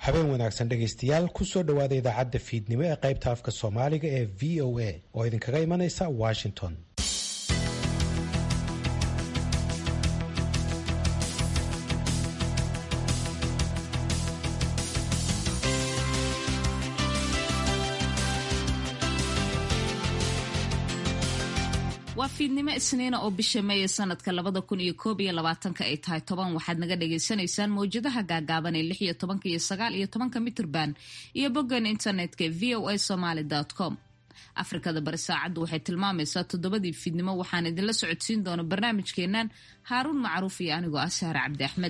habeen wanaagsan dhegaystayaal kusoo dhowaada idaacadda fiidnimo ee qaybta afka soomaaliga ee v o a oo idinkaga imanaysa washington waa fiidnimo isniina oo bisha meeye sanadka labada kun iyo koob iyo labaatanka ay tahay toban waxaad naga dhagaysanaysaan mawjadaha gaagaaban ee lix iyo tobanka iyo sagaal iyo tobanka mitrban iyo boggan internetka v o a somaly com afrikada bari saacaddu waxay tilmaamaysaa toddobadii fiidnimo waxaan idinla socodsiin doona barnaamijkeennan haaruun macruuf iyo anigoo ah sahre cabdi axmed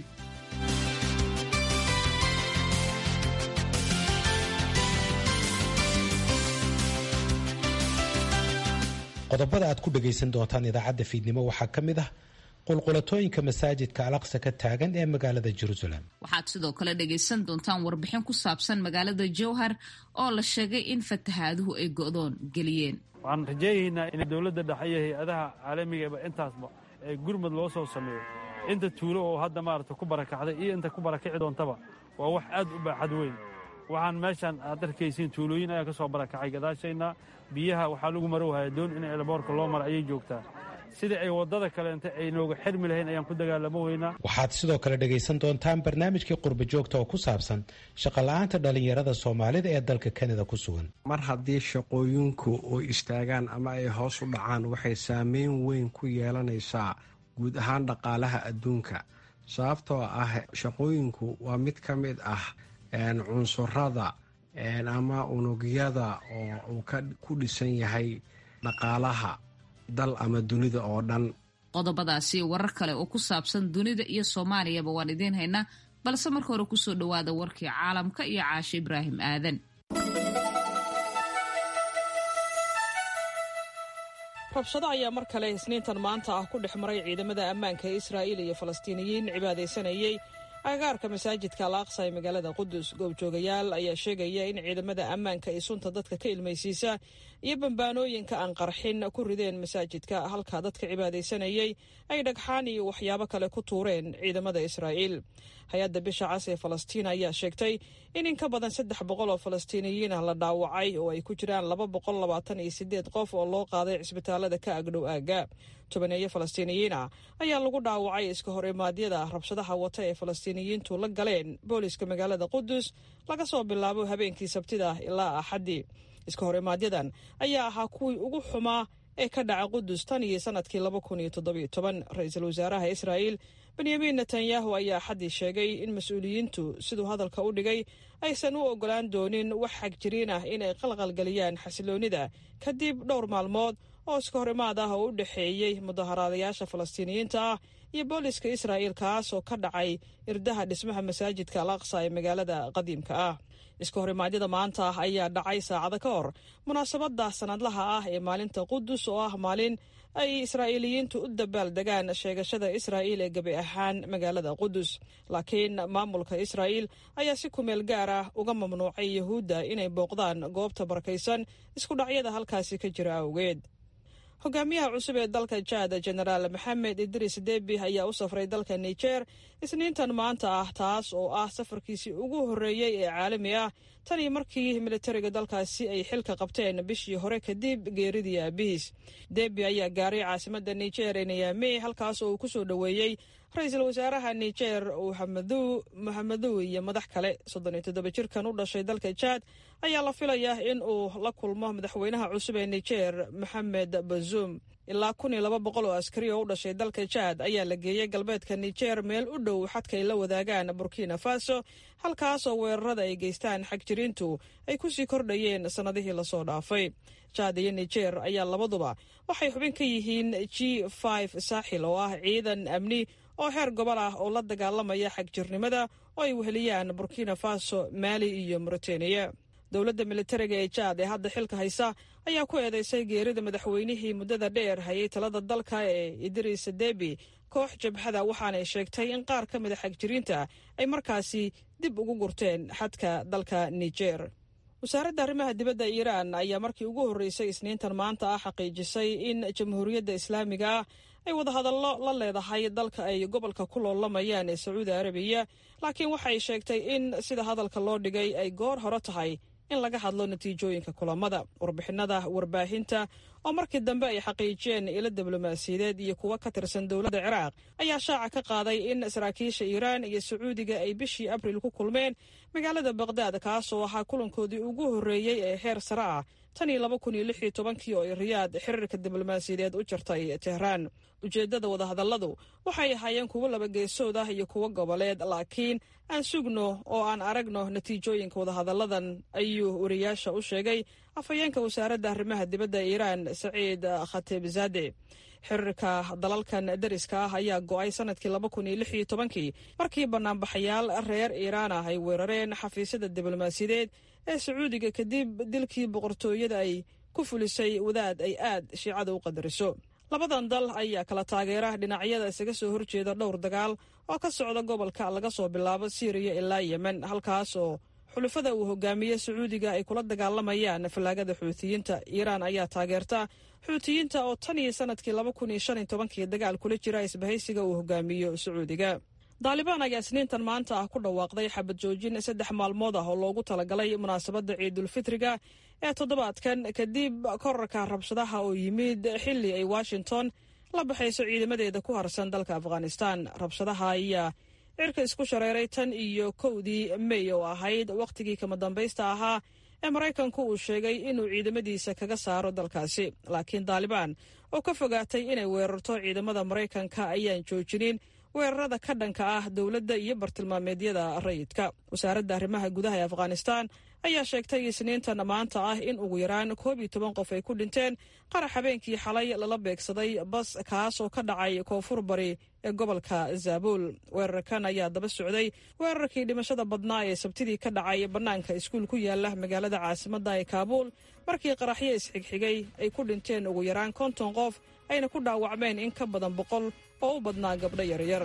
qodobada aad ku dhagaysan doontaan idaacadda fiidnimo waxaa ka mid ah qulqulatooyinka masaajidka alaqsa ka taagan ee magaalada jerusalem waxaad sidoo kale dhagaysan doontaan warbixin ku saabsan magaalada jowhar oo la sheegay in fatahaaduhu ay go'doon geliyeen waxaan rajaynaynaa in dowladda dhexe iyo hay-adaha caalamigaba intaasba ee gurmud loo soo sameeyo inta tuulo oo hadda maarata ku barakacday iyo inta ku barakici doontaba waa wax aad u baaxad weyn waxaan meeshaan aad arkaysiin tuulooyin ayaa ka soo barakacay gadaashayna biyaha waxaa lagu marowhaya doon in elboorka loo mara ayay joogtaa sidii ay waddada kaleente ay nooga xirmi lahayn ayaan ku dagaalamo weynaa waxaad sidoo kale dhagaysan doontaan barnaamijkii qurba joogta oo ku saabsan shaqola'aanta dhallinyarada soomaalida ee dalka kanada ku sugan mar haddii shaqooyinku ay istaagaan ama ay hoos u dhacaan waxay saameyn weyn ku yeelanaysaa guud ahaan dhaqaalaha adduunka sababtoo ah shaqooyinku waa mid ka mid ah cunsurada ama unugyada oo uu ku dhisan yahay dhaqaalaha dal ama dunida oo dhan qodobadaasi warar kale oo ku saabsan dunida iyo soomaaliyaba waan idiin haynaa balse marka hore kusoo dhowaada warkii caalamka iyo caashe ibraahim aadan rabshado ayaa mar kale isniintan maanta ah ku dhex maray ciidamada ammaanka ee israa'iil iyo falastiiniyiin cibaadaysanayey agagaarka masaajidka alaaqsa ee magaalada qudus goobjoogayaal ayaa sheegaya in ciidamada ammaanka ay sunta dadka ka ilmaysiisa iyo bambaanooyinka aan qarxin ku rideen masaajidka halka dadka cibaadaysanayey ay dhagxaan iyo waxyaabo kale ku tuureen ciidamada israa'iil hay-adda bisha cas ee falastiin ayaa sheegtay in in ka badan saddex boqol oo falastiiniyiin ah la dhaawacay oo ay ku jiraan laba boqol labaatan iyo sideed qof oo loo qaaday cisbitaalada ka agdhow aagga tobaneeyo falastiiniyiin ah ayaa lagu dhaawacay iska hor imaadyada rabshadaha wata ee falastiiniyiintu la galeen booliska magaalada qudus laga soo bilaabo habeenkii sabtida ilaa axaddii iska hor imaadyadan ayaa ahaa kuwii ugu xumaa ee ka dhaca qudus tan iyo sanadkii laba kun iyo toddobiyo toban ra-iisul wasaaraha israa'iil benyamin netanyahu ayaa axaddii sheegay in mas-uuliyiintu siduu hadalka u dhigay aysan u oggolaan doonin wax xagjiriin ah inay qalqalgeliyaan xasiloonnida kadib dhowr maalmood oo iska hor imaad ah oo u dhexeeyey mudaharaadayaasha falastiiniyiinta ah iyo booliska israa'iil kaas oo ka dhacay irdaha dhismaha masaajidka al aqsa ee magaalada qadiimka ah iska hor imaadyada maanta ah ayaa dhacay saacado ka hor munaasabadda sanadlaha ah ee maalinta qudus oo ah maalin ay israa'iiliyiintu u dabaal degaan sheegashada israa'iil ee gebi ahaan magaalada qudus laakiin maamulka israa'iil ayaa si kumeel gaar ah uga mamnuucay yahuudda inay booqdaan goobta barakaysan iskudhacyada halkaasi ka jira awgeed hogaamiyaha cusub ee dalka jaad jenaraal maxamed idris debi ayaa u safray dalka niger isniintan maanta ah taas oo ah safarkiisii ugu horreeyey ee caalami ah tan iyo markii militariga dalkaasi ay xilka qabteen bishii hore kadib geeridii aabihiis debi ayaa gaaray caasimadda niger ee nayami halkaas oo uu ku soo dhoweeyey ra-iisul wasaaraha niger uhamadu muhamedow iyo madax kale soddon iyo toddoba jirkan u dhashay dalka jaad ayaa la filayaa in uu la kulmo madaxweynaha cusub ee niger maxamed bazuum ilaa kun iyo laba boqol oo askari oo u dhashay dalka jaad ayaa la geeyey galbeedka niger meel u dhow xadka ay la wadaagaan burkina faso halkaas oo weerarada ay geystaan xagjiriintu ay kusii kordhayeen sannadihii lasoo dhaafay jaad iyo niger ayaa labaduba waxay xubin ka yihiin g saaxil oo ah ciidan amni oo heer gobol ah oo la dagaalamaya xagjirnimada oo ay weheliyaan burkina faso maali iyo mauritaniya dowladda militariga ee jaad ee hadda xilka haysa ayaa ku eedeysay geerida madaxweynihii muddada dheer hayay talada dalka ee idris debi koox jabhada waxaanay sheegtay in qaar ka mida xagjiriinta ay markaasi dib ugu gurteen xadka dalka niger wasaaradda arrimaha dibadda iiraan ayaa markii ugu horreysay isniintan maanta ah xaqiijisay in jamhuuriyadda islaamiga ah ay wadahadallo la leedahay dalka ay gobolka ku loolamayaan ee sacuudi arabiya laakiin waxay sheegtay in sida hadalka loo dhigay ay goor hore tahay in laga hadlo natiijooyinka kulamada warbixinada warbaahinta oo markii dambe ay xaqiijiyeen ilo diblomaasiyadeed iyo kuwo ka tirsan dowladda ciraaq ayaa shaaca ka qaaday in saraakiisha iiraan iyo sacuudiga ay bishii abril ku kulmeen magaalada baqdaad kaasoo ahaa kulankoodii ugu horreeyey ee heer sare ah tan iyo laba kun iyo lix iyo tobankii oo ay riyaad xiriirka diblomaasiyadeed u jirtay tehraan ujeeddada wadahadalladu waxay ahaayeen kuwo laba geesood ah iyo kuwo goboleed laakiin aan sugno oo aan aragno natiijooyinka wadahadalladan ayuu wariyaasha u sheegay afhayeenka wasaaradda arrimaha dibadda iiraan saciid khatibzade xiriirka dalalkan dariska ah ayaa go'ay sanadkii laba kun iyo lix iyo tobankii markii banaanbaxayaal reer iiraan ah ay weerareen xafiisyada diblomaasiyadeed ee sacuudiga kadib dilkii boqortooyada ay ku fulisay wadaad ay aad shiicada u qadariso labadan dal ayaa kala taageera dhinacyada isaga soo horjeeda dhowr dagaal oo ka socda gobolka laga soo bilaabo siiriya ilaa yemen halkaas oo xulufada uu hogaamiye sacuudiga ay kula dagaalamayaan fallaagada xuutiyiinta iiraan ayaa taageerta xuutiyiinta oo tan iyo sanadkii laba kun iyo shan iyo tobankii dagaal kula jira isbahaysiga uu hogaamiyo sacuudiga daalibaan ayaa isniintan maanta ah ku dhawaaqday xabad joojin saddex maalmood ah oo loogu talagalay munaasabadda ciidulfitriga ee toddobaadkan kadib korarka rabshadaha oo yimid xilli ay washington la baxayso ciidamadeeda ku harsan dalka afghanistan rabshadaha ayaa cirka isku shareeray tan iyo kowdii mey oo ahayd wakhtigii kama dambaysta ahaa ee maraykanku uu sheegay inuu ciidamadiisa kaga saaro dalkaasi laakiin daalibaan oo ka fogaatay inay weerarto ciidamada maraykanka ayaan joojinin weerarada ka dhanka ah dowladda iyo bartilmaameedyada rayidka wasaaradda arrimaha gudaha ee afghanistan ayaa sheegtay isniintan maanta ah in ugu yaraan koob iyo toban qof ay ku dhinteen qarax habeenkii xalay lala beegsaday bas kaas oo ka dhacay koonfur bari ee gobolka zaabuul weerarkan ayaa daba socday weerarkii dhimashada badnaa ee sabtidii ka dhacay bannaanka iskuul ku yaala magaalada caasimadda ee kaabuul markii qaraxyo isxigxigay ay ku dhinteen ugu yaraan konton qof ayna ku dhaawacmeen in ka badan boqol oo u badnaa gabdho yaryar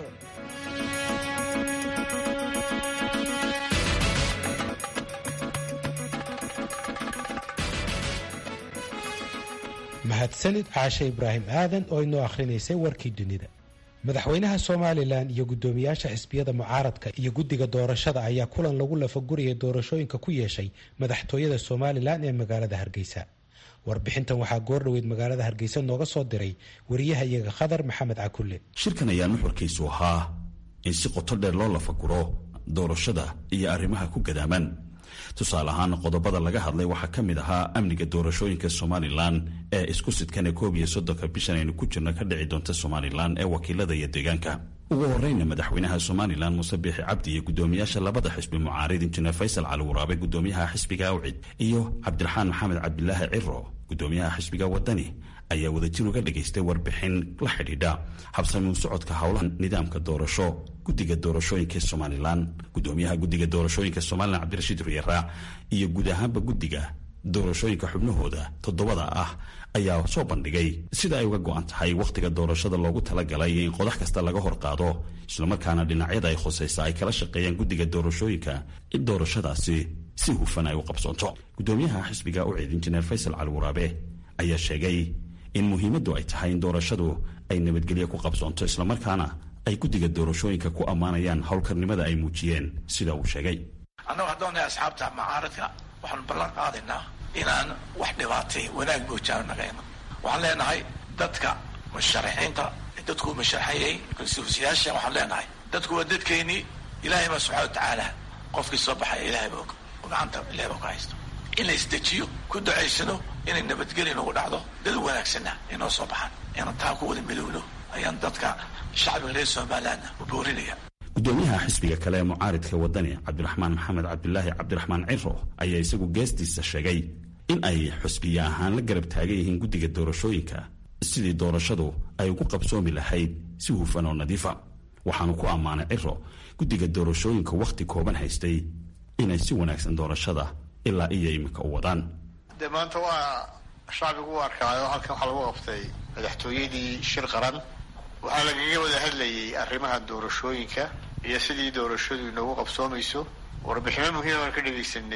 mahadsanid caashe ibraahim aadan oo inoo akhrinaysay warkii dunida madaxweynaha somalilan iyo guddoomiyaasha xisbiyada mucaaradka iyo guddiga doorashada ayaa kulan lagu lafaguraya doorashooyinka ku yeeshay madaxtooyada somalilan ee magaalada hargeysa warbixintan waxaa goordhoweyd magaalada hargeysa nooga soo diray wariyaha iyaga khadar maxamed cakulle shirkan ayaa nuxurkiisu ahaa in si qoto dheer loo lafaguro doorashada iyo arrimaha ku gadaaman tusaale ahaan qodobada laga hadlay waxaa ka mid ahaa amniga doorashooyinka somalilan ee isku sidkan ee koob iyo soddonka bishan aynu ku jirno ka dhici doonta somalilan ee wakiilada iyo deegaanka ugu horeyna madaxweynaha somalilan muuse biixi cabdi iyo guddoomiyaasha labada xisbi mucaarid injineer faysal cali waraabe guddoomiyaha xisbiga awcid iyo cabdiraxaan maxamed cabdilaahi ciro guddoomiyaha xisbiga wadani ayaa wadajir uga dhagaystay warbixin la xidhiidha habsamiu socodka howlaha nidaamka doorasho guddiga doorashooyinka somalilan guddoomiyaha guddiga doorashooyinka somalilan cabdirashiid ruyaraac iyo guud ahaanba guddiga doorashooyinka xubnahooda toddobada ah ayaa soo bandhigay sida ay uga go-an tahay wakhtiga doorashada loogu talagalay in qodax kasta laga hor qaado islamarkaana dhinacyada ay khusaysa ay kala shaqeeyaan guddiga doorashooyinka in doorashadaasi si hufan ay u qabsoonto guddoomiyaha xisbiga ucid injineer faysal cali waraabe ayaa sheegay in muhiimaddu ay tahay in doorashadu ay nabadgelyo ku qabsoonto islamarkaana ay guddiga doorashooyinka ku ammaanayaan howlkarnimada ay muujiyeen sida uu sheegay annagu haddoonay asxaabta mucaaradka waxaanu ballan qaadaynaa inaan wax dhibaatay wanaag moojaano naga iman waxaan leenahay dadka musharaxiinta dadkuu musharaxayay konstituusiyaasha waxaan leenahay dadku waa dadkeennii ilaahay baa subxana watacaala qofkii soo baxaya ilaahay baa og gacanta ilahay baa ku haysto in la isdejiyo ku ducaysano inay nabadgeli nagu dhacdo dad wanaagsanna inoo soo baxaan inaan taa ku wada midowno ayaan dadka shacbiga reer somalilandna u boorinaya guddoomiyaha xisbiga kale ee mucaaridka wadani cabdiraxmaan maxamed cabdilaahi cabdiraxmaan ciro ayaa isagu geestiisa sheegay in ay xusbiya ahaan la garab taagan yihiin guddiga doorashooyinka sidii doorashadu ay ugu qabsoomi lahayd si hufan oo nadiifa waxaanu ku ammaanay ciro guddiga doorashooyinka wakhti kooban haystay inay si wanaagsan doorashada ilaa iyo iminka u wadaan dee maanta waa shacbigu u arkaayo halkan waxaa lagu qabtay madaxtooyadii shir qaran waxaa lagaga wada hadlayay arrimaha doorashooyinka iyo sidii doorashadu inoogu qabsoomayso warbixino muhiima baan ka dhegaysanay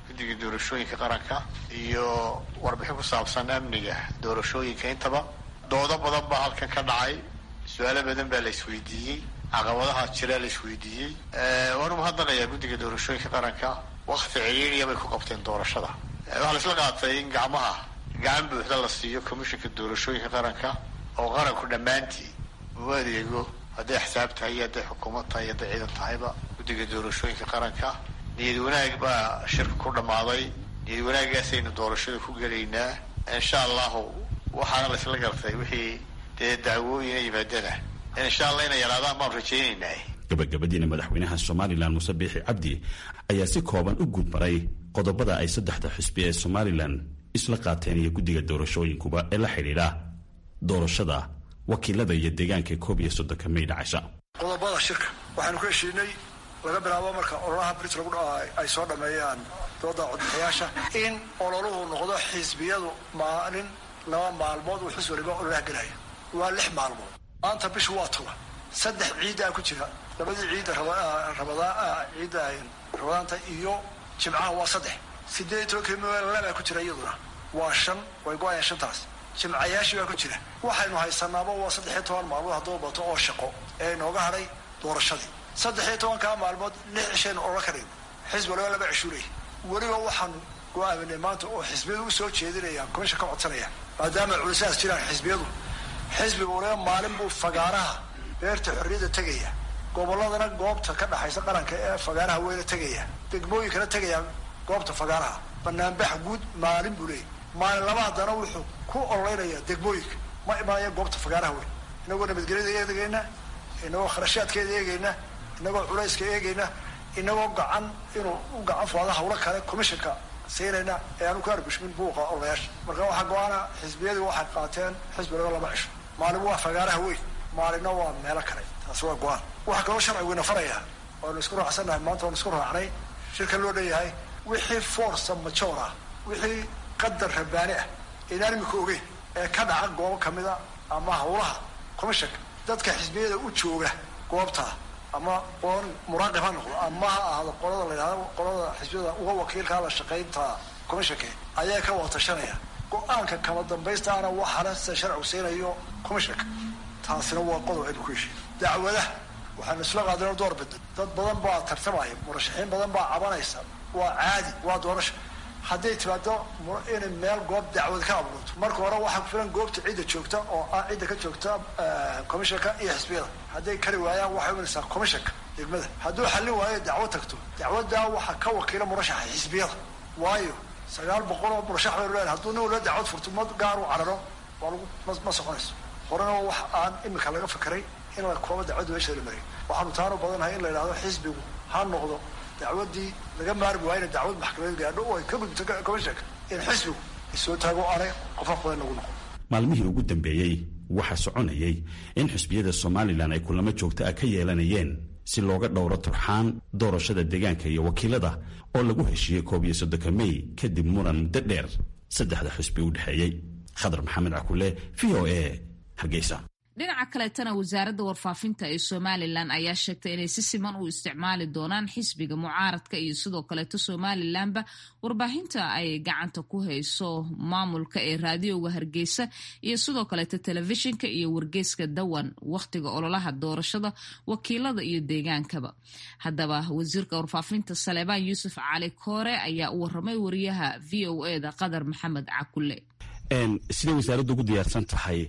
guddiga doorashooyinka qaranka iyo warbixin ku saabsan amniga doorashooyinka intaba doodo badan baa halkan ka dhacay su-aalo badan baa la isweydiiyey caqabadaha jiraa la isweydiiyey waanu mahadnaqayaa guddiga doorashooyinka qaranka wakti ciriiriya bay ku qabteen doorashada waxaa la isla qaatay in gacmaha gacan buuxda la siiyo commishinka doorashooyinka qaranka oo qaranku dhammaantii uu adeego hadday axsaab tahay iyo hadday xukuumad tahay iyo hadday ciidan tahayba guddiga doorashooyinka qaranka niyad wanaag baa shirka ku dhammaaday niyad wanaagaasaynu doorashada ku gelaynaa insha allahu waxaana la isla gartay wixii dee dacwooyina yimaadana insha allah inay yaraadaan baan rajaynaynaa gabagabadiina madaxweynaha somalilan muuse biixi cabdi ayaa si kooban u guudmaray qodobada ay saddexda xisbi ee somalilan isla qaateen iyo guddiga doorashooyinkuba ee la xidhiidha doorashada wakiilada iyo deegaanka koob iyo soddonka may dhacaysa qodobada shirka waxaanu ku heshiinay laga bilaabo marka ololaha brit lagu ay soo dhameeyaan dooda codbixiyaasha in ololuhu noqdo xisbiyadu maalin laba maalmood uu xis waliba ololaha gelaya waa lix maalmood maanta bishu waa toban saddex ciiddaa ku jira labadii ciidda rabadaan ciidda rabadaanta iyo jimcaha waa saddex sideed iyo tobankii meel labaa ku jira iyaduna waa shan way go-ayaan shantaas jimcayaashii baa ku jira waxaynu haysanaaba waa saddex iyo toban maalmood hadduu bato oo shaqo ee inooga hadhay doorashadii saddex iyo tobankaa maalmood lix cishaynu odhan karayn xisbi waliba laba cishuuley weliba waxaanu go-aaminay maanta oo xisbiyadu usoo jeedinayaan komisha ka codsanaya maadaama culisaas jiraan xisbiyadu xisbiga waliba maalin buu fagaaraha beerta xorriyadda tegaya gobolladana goobta ka dhaxaysa qaranka ee fagaaraha weyna tegaya degmooyinkana tegaya goobta fagaaraha banaanbax guud maalin buu leeyay maalin laba haddana wuxuu ku ololeynaya degmooyinka ma imanaya goobta fagaaraha weyn inagoo nabadgelyada eegayna inagoo kharashaadkeeda eegayna inagoo culayska eegayna inagoo gacan inuu u gacan fuada hawlo kale commissionka siinayna ee aanu ku argushmin buuqa ololayaasha marka waxaa go-aana xisbiyadii waxay qaateen xisbilaga lama cisho maalin waa fagaaraha weyn maalinna waa meelo kale taasi waa go-aan waxaa kaloo sharciguna farayaa waanu isku raacsannahay maanta waanu isku raacnay shirka loo leeyahay wixii forsa majoor ah wixii qadar rabaani ah inaan imika ogeyn ee ka dhaca goobo kamida ama hawlaha commissionka dadka xisbiyada u jooga goobtaa ama qoon muraaqib ha noqdo ama ha ahaado qolada la yidhahdo qolada xisbiyada uga wakiilkaa la shaqaynta commissionka ayaa ka watashanaya go-aanka kama dambaystaana waxaana sida sharcigu siinayo commissionka taasina waa qodob aynu ku heshiin dacwadaha waxaanu isla qaadano door bida dad badan baa tartamaya murashaxiin badan baa cabanaysa waa caadi waa doorasha hadday timaado inay meel goob dacwad ka abuurto marka hore waxaa ku filan goobta cidda joogta oo ah cidda ka joogta commissionka iyo xisbiyada hadday kari waayaan waxay imanaysaa commissionka degmada hadduu xallin waayo dacwo tagto dacwaddaa waxaa ka wakiila murashaxa xisbiyada waayo sagaal boqol oo murashax baynu leedahay hadduu nin wala dacwad furto ma gaar u cararo waa lagu ma soconayso horena wax aan imika laga fakaray in la koobo dacwadda meesha la mariyo waxaanu taanu badannahay in la yidhahdo xisbigu ha noqdo dacwaddii laga maarmi waayna dacwad maxkamadeed gaadho oo ay ka gudubto commissionka in xisbigu isoo taago aanay qofa badan lagu noqon maalmihii ugu dambeeyey waxaa soconayay in xisbiyada somalilan ay kulamo joogto ah ka yeelanayeen si looga dhowro turxaan doorashada deegaanka iyo wakiilada oo lagu heshiiyey koob iyo soddonka mey kadib muran muddo dheer saddexda xisbi u dhexeeyey khadar maxamed cakule v o a hargeysa dhinaca kaleetana wasaaradda warfaafinta ee somalilan ayaa sheegtay inay si siman u isticmaali doonaan xisbiga mucaaradka iyo sidoo kaleeto somalilanba warbaahinta ay gacanta ku hayso maamulka ee raadiyooga hargeysa iyo sidoo kaleeto telefishinka iyo wargeyska dawan wakhtiga ololaha doorashada wakiilada iyo deegaankaba haddaba wasiirka warfaafinta saleebaan yuusuf cali koore ayaa u waramay wariyaha v o e da qadar maxamed cakule siday wasaaraddu ugu diyaarsan tahay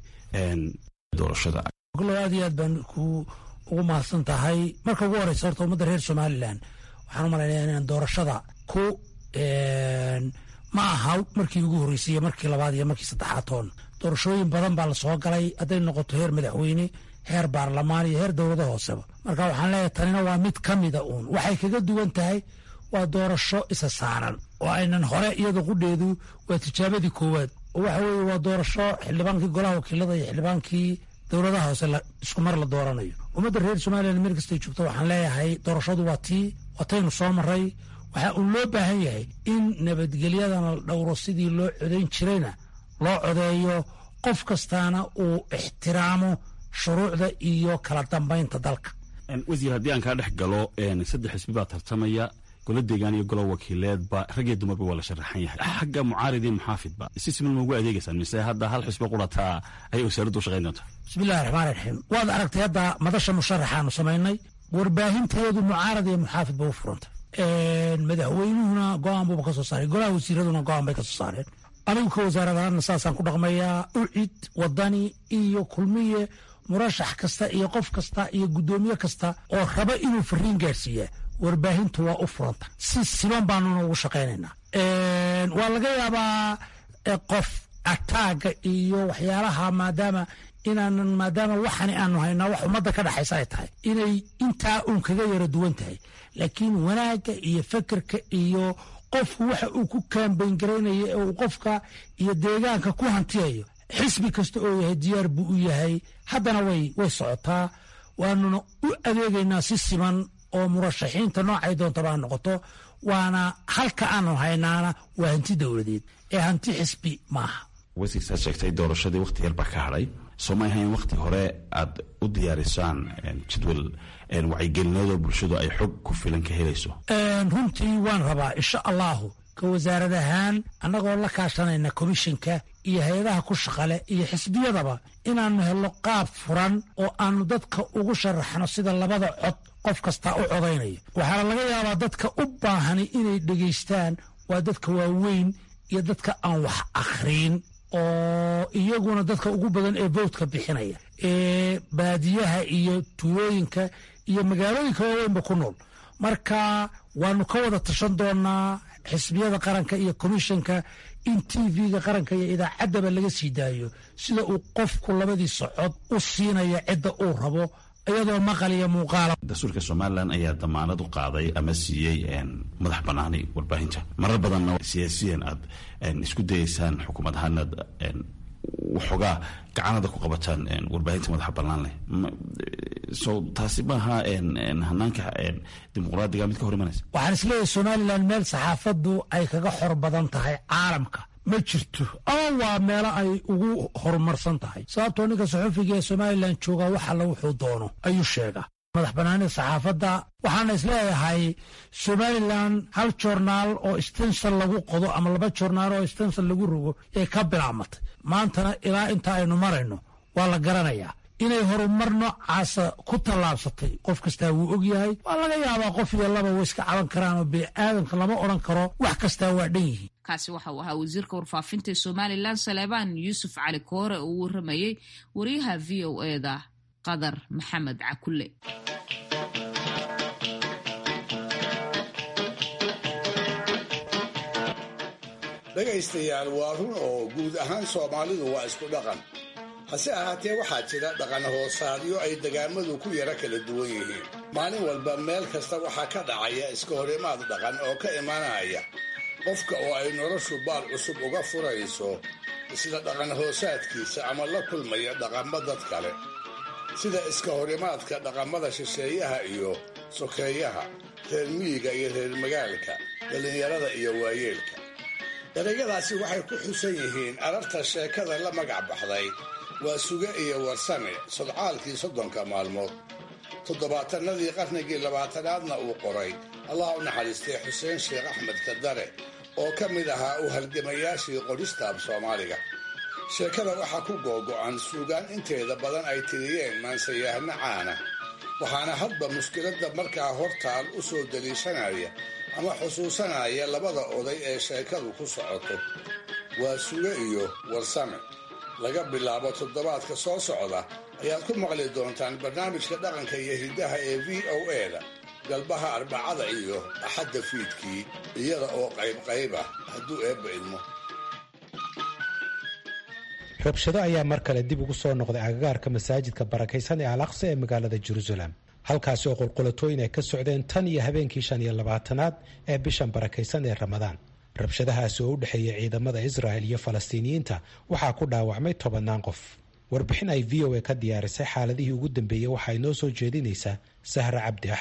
doorashada aad iyo aad baan ku ugu mahadsan tahay marka ugu horeysa horta ummadda reer somalilan waxaan u malaynaya inaan doorashada ku ma aha markii ugu horreysay iyo markii labaad iyo markii saddexaad toon doorashooyin badan baa la soo galay hadday noqoto heer madaxweyne heer baarlamaan iyo heer dowlada hooseba marka waxaan leeyahay tanina waa mid ka mida uun waxay kaga duwan tahay waa doorasho isa saaran oo aynan hore iyada qudheedu waa tijaabadii koowaad oo waxa weeye waa doorasho xildhibaankii golaha wakiilada iyo xildhibaankii dowladaha hoose isku mar la dooranayo ummadda reer somalilan meel kastay joogto waxaan leeyahay doorashadu waa tii wataynu soo maray waxaa uu loo baahan yahay in nabadgelyadana la dhowro sidii loo codayn jirayna loo codeeyo qof kastaana uu ixtiraamo shuruucda iyo kala dambaynta dalka wasiir haddii aan kaa dhex galo saddex xisbi baa tartamaya golo deegaan iyo golo wakiileedba rag iyo dumarba waa la sharaxan yahay xagga mucaarid iyo muxaafidba si siman ma ugu adeegaysaan mise hadda hal xisbi qurataa ayay wasaaraddu u shaqayn doontaa bismillahi raxmaan raxiim waad aragtay hadda madasha musharaxaanu samaynay warbaahinteedu mucaarad iyo muxaafid ba u furantay madaxweynuhuna go-aan buuba ka soo saaray golaha wasiiraduna go-aan bay ka soo saareen anigu ka wasaaradahaana saasaan ku dhaqmayaa ucid wadani iyo kulmiye murashax kasta iyo qof kasta iyo guddoomiye kasta oo raba inuu fariin gaadhsiiyaa warbaahintu waa u furanta si siman baanuna ugu shaqaynaynaa waa laga yaabaa qof ataaga iyo waxyaalaha maadaama inaanan maadaama waxani aanu haynaa wax ummadda ka dhexaysa ay tahay inay intaa uun kaga yara duwan tahay laakiin wanaagga iyo fekerka iyo qofku waxa uu ku kaambayn garaynaya ee uu qofka iyo deegaanka ku hantiyayo xisbi kasta oo yahay diyaar buu u yahay haddana way way socotaa waanuna u adeegaynaa si siman oo murashaxiinta noocay doontaba ha noqoto waana halka aanu haynaana waa hanti dowladeed ee hanti xisbi maaha wasiirsaad sheegtay doorashadii wakhti yar baa ka hadhay soo ma ahayn wakhti hore aad u diyaarisaan jadwal wacyigelinadoo bulshadu ay xog ku filan ka helayso runtii waan rabaa insha allahu ka wasaarad ahaan annagoo la kaashanayna komishinka iyo hay-adaha ku shaqale iyo xisbiyadaba inaannu helno qaab furan oo aanu dadka ugu sharaxno sida labada cod qof kastaa u codaynayo waxaana laga yaabaa dadka u baahani inay dhegaystaan waa dadka waaweyn iyo dadka aan wax akhriin oo iyaguna dadka ugu badan ee votka bixinaya ee baadiyaha iyo tuulooyinka iyo magaalooyinka waaweynba ku nool marka waanu ka wada tashan doonaa xisbiyada qaranka iyo komishanka in t v-ga qaranka iyo idaacaddaba laga sii daayo sida uu qofku labadii socod u siinaya cidda uu rabo iyadoo maqal iyo muuqaala dastuurka somalilan ayaa damaanad u qaaday ama siiyey madax banaani warbaahinta marar badanna siyaasiyan aad isku dayeysaan xukuumad ahaan aad waxoogaa gacanada ku qabataan warbaahinta madaxa bannaan leh so taasi maaha hanaanka dimuqraadiga mid ka hor imanaysa waxaan isleeyahay somalilan meel saxaafaddu ay kaga xor badan tahay caalamka ma jirto ama waa meelo ay ugu horumarsan tahay sababtoo ninka saxufiga ee somalilan joogaa wax alla wuxuu doono ayuu sheegaa madax banaanida saxaafadda waxaana isleeyahay somalilan hal jornaal oo stensal lagu qodo ama laba jornaal oo stensal lagu rogo ee ka bilaamatay maantana ilaa inta aynu marayno waa la garanayaa inay horumar noocaasa ku tallaabsatay qof kastaa wuu og yahay waa laga yaabaa qof iyo laba way iska caban karaan oo bini'aadanka lama odhan karo wax kastaa waa dhan yihiin kaasi waxa uu ahaa wasiirka warfaafinta ee somalilan saleebaan yuusuf cali koore oo uu waramayey wariyaha v o eda qadar maxamed cakulle dhegaystayaal waa run oo guud ahaan soomaalidu waa isku dhaqan hase ahaatee waxaa jira dhaqan hoosaadyo ay degaamadu ku yara kala duwan yihiin maalin walba meel kasta waxaa ka dhacaya iska horimaad dhaqan oo ka imanaya qofka oo ay noloshu baal cusub uga furayso isla dhaqan hoosaadkiisa ama la kulmaya dhaqammo dad kale sida iska horimaadka dhaqamada shisheeyaha iyo sokeeyaha reer miyiga iyo reer magaalka dhallinyarada iyo waayeelka erayadaasi waxay ku xusan yihiin ararta sheekada la magac baxday waa suge iyo warsame sodcaalkii soddonka maalmood toddobaatanadii qarnigii labaatanaadna uu qoray allah u naxariistay xuseen sheekh axmed kadare oo ka mid ahaa u halgamayaashii qorista af soomaaliga sheekada waxaa ku googo'an suugaan inteeda badan ay tiriyeen maansayahno caana waxaana hadba mushkiladda markaa hortaal u soo daliishanaya ama xusuusanaya labada oday ee sheekadu ku socoto waa suge iyo warsame laga bilaabo toddobaadka soo socda ayaad ku maqli doontaan barnaamijka dhaqanka iyo hiddaha ee v o e-da galbaha arbacada iyo axadda fiidkii iyada oo qaybqayb ah hadduu eebba idmo rabshado ayaa mar kale dib ugu soo noqday agagaarka masaajidka barakaysan ee al aqsa ee magaalada jerusalem halkaasi oo qulqulatooyin ay ka socdeen tan iyo habeenkii shan iyo labaatanaad ee bishan barakaysan ee ramadaan rabshadahaasi oo u dhexeeya ciidamada israa'el iyo falastiiniyiinta waxaa ku dhaawacmay tobannaan qof warbixin ay v o a ka diyaarisay xaaladihii ugu dambeeyey waxaa inoo soo jeedinaysaa sahra cabdi axmed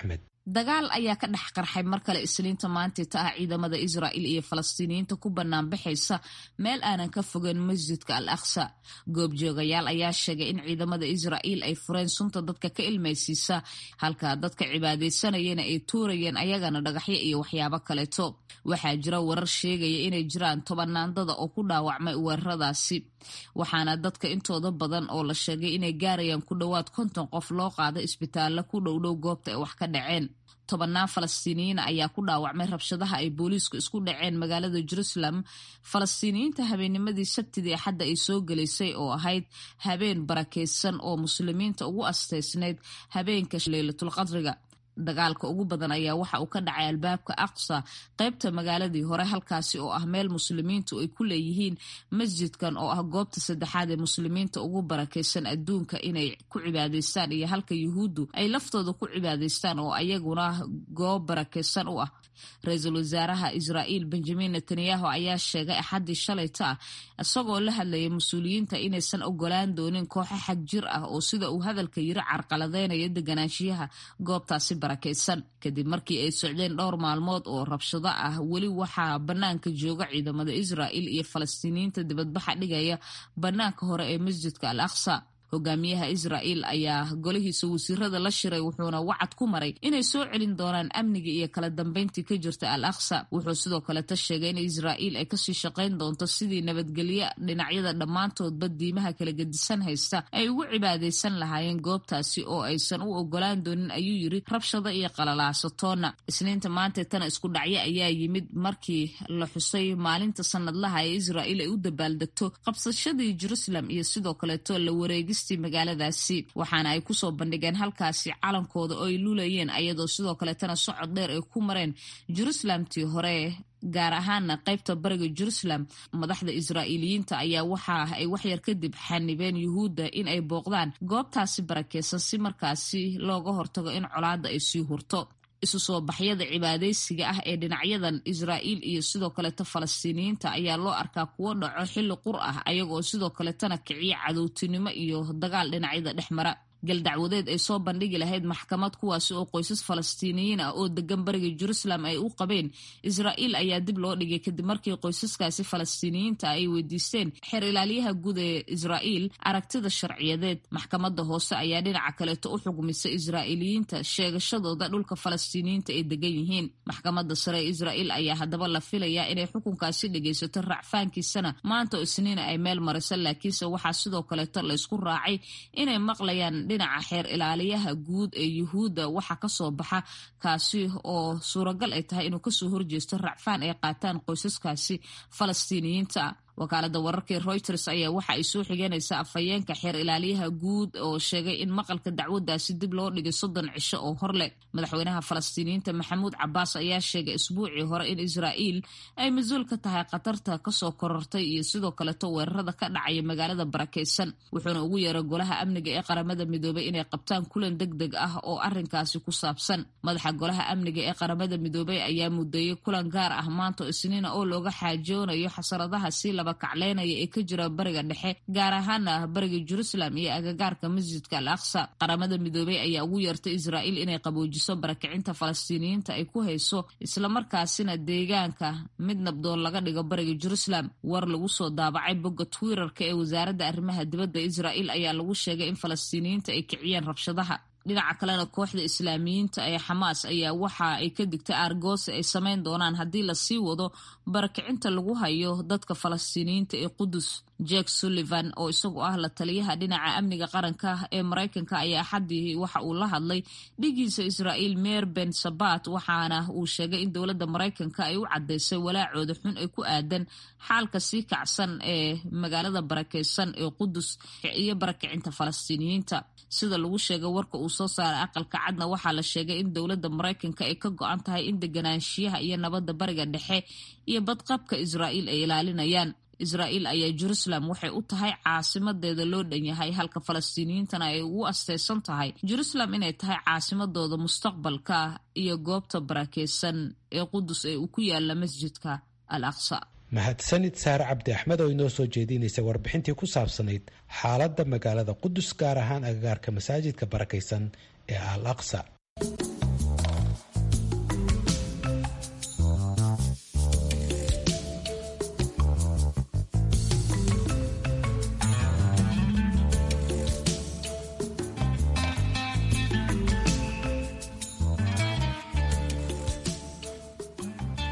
dagaal ayaa ka dhex qarxay mar kale isniinta maantita ah ciidamada israa'il iyo falastiiniyiinta ku banaanbaxaysa meel aanan ka fogeyn masjidka al aqsa goobjoogayaal ayaa sheegay in ciidamada israa'iil ay fureen sunta dadka ka ilmaysiisa halka dadka cibaadaysanayana ay tuurayeen ayagana dhagaxyo iyo waxyaabo kaleeto waxaa jira warar sheegaya inay jiraan tobanaandada oo ku dhaawacmay weeraradaasi waxaana dadka intooda badan oo la sheegay inay gaarayaan ku dhowaad konton qof loo qaada isbitaallo ku dhowdhow goobta ay wax ka dhaceen tobannaan falastiiniyiin ayaa ku dhaawacmay rabshadaha ay booliisku isku dhaceen magaalada jerusalem falastiiniyiinta habeennimadii sabtidii axadda ay soo gelaysay oo ahayd habeen barakaysan oo muslimiinta ugu asteysnayd habeenka leylatulqadriga dagaalka ugu badan ayaa waxa uu ka dhacay albaabka aqsa qaybta magaaladii hore halkaasi oo ah meel muslimiintu ay ku leeyihiin masjidkan oo ah goobta saddexaad ee muslimiinta ugu barakaysan adduunka inay ku cibaadaystaan iyo halka yuhuuddu ay laftooda ku cibaadaystaan oo ayaguna goob barakaysan u ah ra-iisul wasaaraha israa'iil benjamin netanyahu ayaa sheegay axaddii shalayta ah isagoo la hadlayay mas-uuliyiinta inaysan ogolaan doonin kooxo xag jir ah oo sida uu hadalka yiri carqaladeynaya deganaanshiyaha goobtaasi barakaysan kadib markii ay socdeen dhowr maalmood oo rabshado ah weli waxaa bannaanka jooga ciidamada israa'il iyo falastiiniyiinta dibadbaxa dhigaya bannaanka hore ee masjidka al aqsa hogaamiyaha israa'iil ayaa golihiisa wasiirada la shiray wuxuuna wacad ku maray inay soo celin doonaan amniga iyo kala dambeyntii ka jirta al aqsa wuxuu sidoo kaleta sheegay in israa'iil ay kasii shaqayn doonto sidii nabadgelyo dhinacyada dhammaantoodba diimaha kala gedisan haysta ay ugu cibaadaysan lahaayeen goobtaasi oo aysan u ogolaan doonin ayuu yiri rabshado iyo qalalaasatoona isniinta maanta tana isku dhacyo ayaa yimid markii la xusay maalinta sanadlaha ee israa'iil ay u dabaaldegto qabsashadii jerusalem iyo sidoo kaleeto la wareegis magaaladaasi waxaana ay kusoo bandhigeen halkaasi calankooda oo ay lulayeen ayadoo sidoo kaleetana socod dheer ay ku mareen jerusalemtii hore gaar ahaana qaybta bariga jerusalem madaxda israa'iiliyiinta ayaa waxa ay waxyar kadib xanibeen yuhuudda in ay booqdaan goobtaasi barakeysan si markaasi looga hortago in colaadda ay sii hurto isu soo baxyada cibaadaysiga ah ee dhinacyadan israa'iil iyo sidoo kaleto falastiiniyiinta ayaa loo arkaa kuwo dhaco xilli qur ah ayagoo sidoo kaletana kiciya cadowtinimo iyo dagaal dhinacyada dhex mara galdacwadeed ay soo bandhigi lahayd maxkamad kuwaasi oo qoysas falastiiniyiin ah oo degan bariga jerusalem ay u qabeen israa'iil ayaa dib loo dhigay kadib markii qoysaskaasi falastiiniyiinta ay weydiisteen xeer ilaaliyaha guud ee israa'iil aragtida sharciyadeed maxkamadda hoose ayaa dhinaca kaleeto u xugmisay israa'iiliyiinta sheegashadooda dhulka falastiiniyiinta ay degan yihiin maxkamadda sare ee israa'iil ayaa haddaba la filayaa inay xukunkaasi dhegaysato racfaankiisana maanta oo isniina ay meel mariso laakiinse waxaa sidoo kaleeto laysku raacay inay maqlayaan dhinaca xeer ilaaliyaha guud ee yuhuudda waxa kasoo baxa kaasi oo suuragal ay tahay inuu kasoo horjeesto racfaan ay qaataan qoysaskaasi falastiiniyiinta wakaalada wararkii reuters ayaa waxa ay soo xigeenaysaa afhayeenka xeer ilaaliyaha guud oo sheegay in maqalka dacwadaasi dib loo dhigay soddon cisho oo hor leh madaxweynaha falastiiniyiinta maxamuud cabaas ayaa sheegay isbuucii hore in israa'iil ay mas-uul ka tahay khatarta kasoo korortay iyo sidoo kaleto weerarada ka dhacaya magaalada barakaysan wuxuuna ugu yeeray golaha amniga ee qaramada midoobay inay qabtaan kulan deg deg ah oo arinkaasi ku saabsan madaxa golaha amniga ee qaramada midoobay ayaa mudeeyey kulan gaar ah maanta isniina oo looga xaajoonayo xasaradaha si laba kacleynaya ee ka jira bariga dhexe gaar ahaana bariga jerusalem iyo agagaarka masjidka al aqsa qaramada midoobey ayaa ugu yeertay israa'iil inay qaboojiso barakicinta falastiiniyiinta ay ku hayso islamarkaasina deegaanka mid nabdoon laga dhigo bariga jerusalem war lagu soo daabacay bogga twitterka ee wasaaradda arrimaha dibadda israa'iil ayaa lagu sheegay in falastiiniyiinta ay kiciyeen rabshadaha dhinaca kalena kooxda islaamiyiinta ee xamaas ayaa waxa ay ka digtay aargoosi ay samayn doonaan haddii lasii wado barakicinta lagu hayo dadka falastiiniyiinta ee qudus jack sullivan oo isagu ah la taliyaha dhinaca amniga qaranka ee maraykanka ayaa axaddii waxa uu la hadlay dhigiisa israa'iil meer ben sabat waxaana uu sheegay in dowladda maraykanka ay u caddaysay walaacooda xun ee ku aadan xaalka sii kacsan ee magaalada barakeysan ee qudus iyo barakicinta falastiiniyiinta sida lagu sheegay warka uu soo saaray aqalka cadna waxaa la sheegay in dowladda maraykanka ay ka go-an tahay in deganaanshiyaha iyo nabadda bariga dhexe iyo badqabka israa'iil ay ilaalinayaan israa'iil ayaa jerusalem waxay u tahay caasimadeeda loo dhan yahay halka falastiiniyiintana ay ugu asteysan tahay jerusalem inay tahay caasimadooda mustaqbalka iyo goobta barakeysan ee qudus ee uu ku yaala masjidka al aqsa mahadsanid saare cabdi axmed oo inoo soo jeedinaysay warbixintii ku saabsanayd xaaladda magaalada qudus gaar ahaan agagaarka masaajidka barakaysan ee al aqsa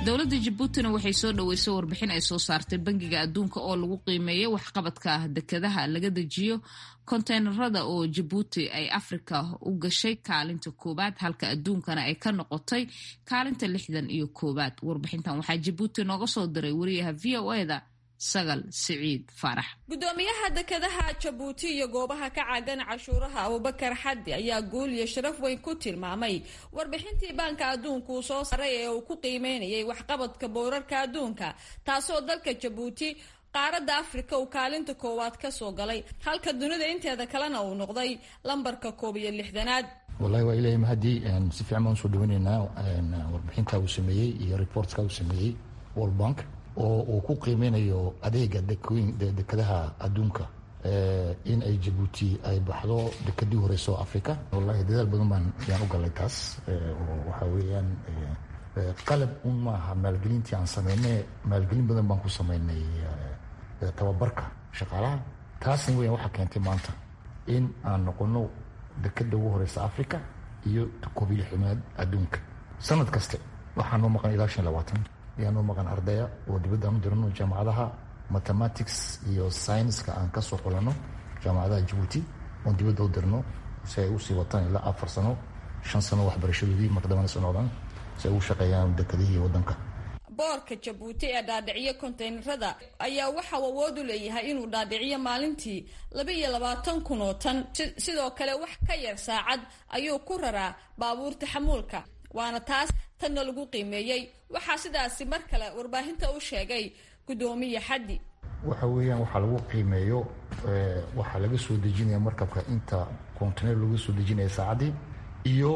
dowladda jabuutina waxay soo dhaweysay warbixin ay soo saartay bangiga adduunka oo lagu qiimeeyay waxqabadka dekadaha laga dejiyo konteynerada oo jabuuti ay afrika u gashay kaalinta koowaad halka adduunkana ay ka noqotay kaalinta lixdan iyo koowaad warbixintan waxaa jabuuti nooga soo diray wariyaha v o eda sagal siciid faarax gudoomiyaha dekadaha jabuuti iyo goobaha ka caagan cashuuraha abubakar xaddi ayaa guul iyo sharaf weyn ku tilmaamay warbixintii baanka adduunka uu soo saaray ee uu ku qiimeynayay waxqabadka boorarka adduunka taasoo dalka jabuuti qaaradda afrika uu kaalinta koowaad ka soo galay halka dunida inteeda kalena uu noqday lambarka koob iyo lixdanaad wallahi waa ilahay mahadii si fiican baan usoo dhaweyneynaa warbixinta uu sameeyey iyo reportka uu sameeyey world bank oo uu ku qiimeynayo adeega dekadaha adduunka in ay jabuuti ay baxdo dekadii horeyso africa wallahi dadaal badan baan yaan u galay taas oo waxa weeyaan qalab un maaha maalgelintii aan sameynay maalgelin badan baan ku sameynay tababarka shaqaalaha taasna weyan waxaa keentay maanta in aan noqono dekada ugu horeysa africa iyo koob iyo lixdanaad adduunka sanad kaste waxaa noo maqan ilaa shan labaatan ayaa noo maqan ardaya oo dibadda aan u dirano jaamacadaha mathematics iyo scienska aan ka soo xulano jaamacadaha jabuuti oon dibadda u dirno si ay usii wataan ilaa afar sano shan sano waxbarashadoodii maqdamana socdaan si ay ugu shaqeeyaan dekadihii waddanka boorka jabuuti ee dhaadhiciyo konteynerada ayaa waxauu awood u leeyahay inuu dhaadhiciyo maalintii laba iyo labaatan kun oo tan sidoo kale wax ka yar saacad ayuu ku raraa baabuurta xamuulka waana taas tanna lagu qiimeeyey waxaa sidaasi mar kale warbaahinta u sheegay gudoomiye xaddi waxa weeyaan waxaa lagu qiimeeyo waxaa laga soo dejinaya markabka inta container laga soo dejinaya saacaddii iyo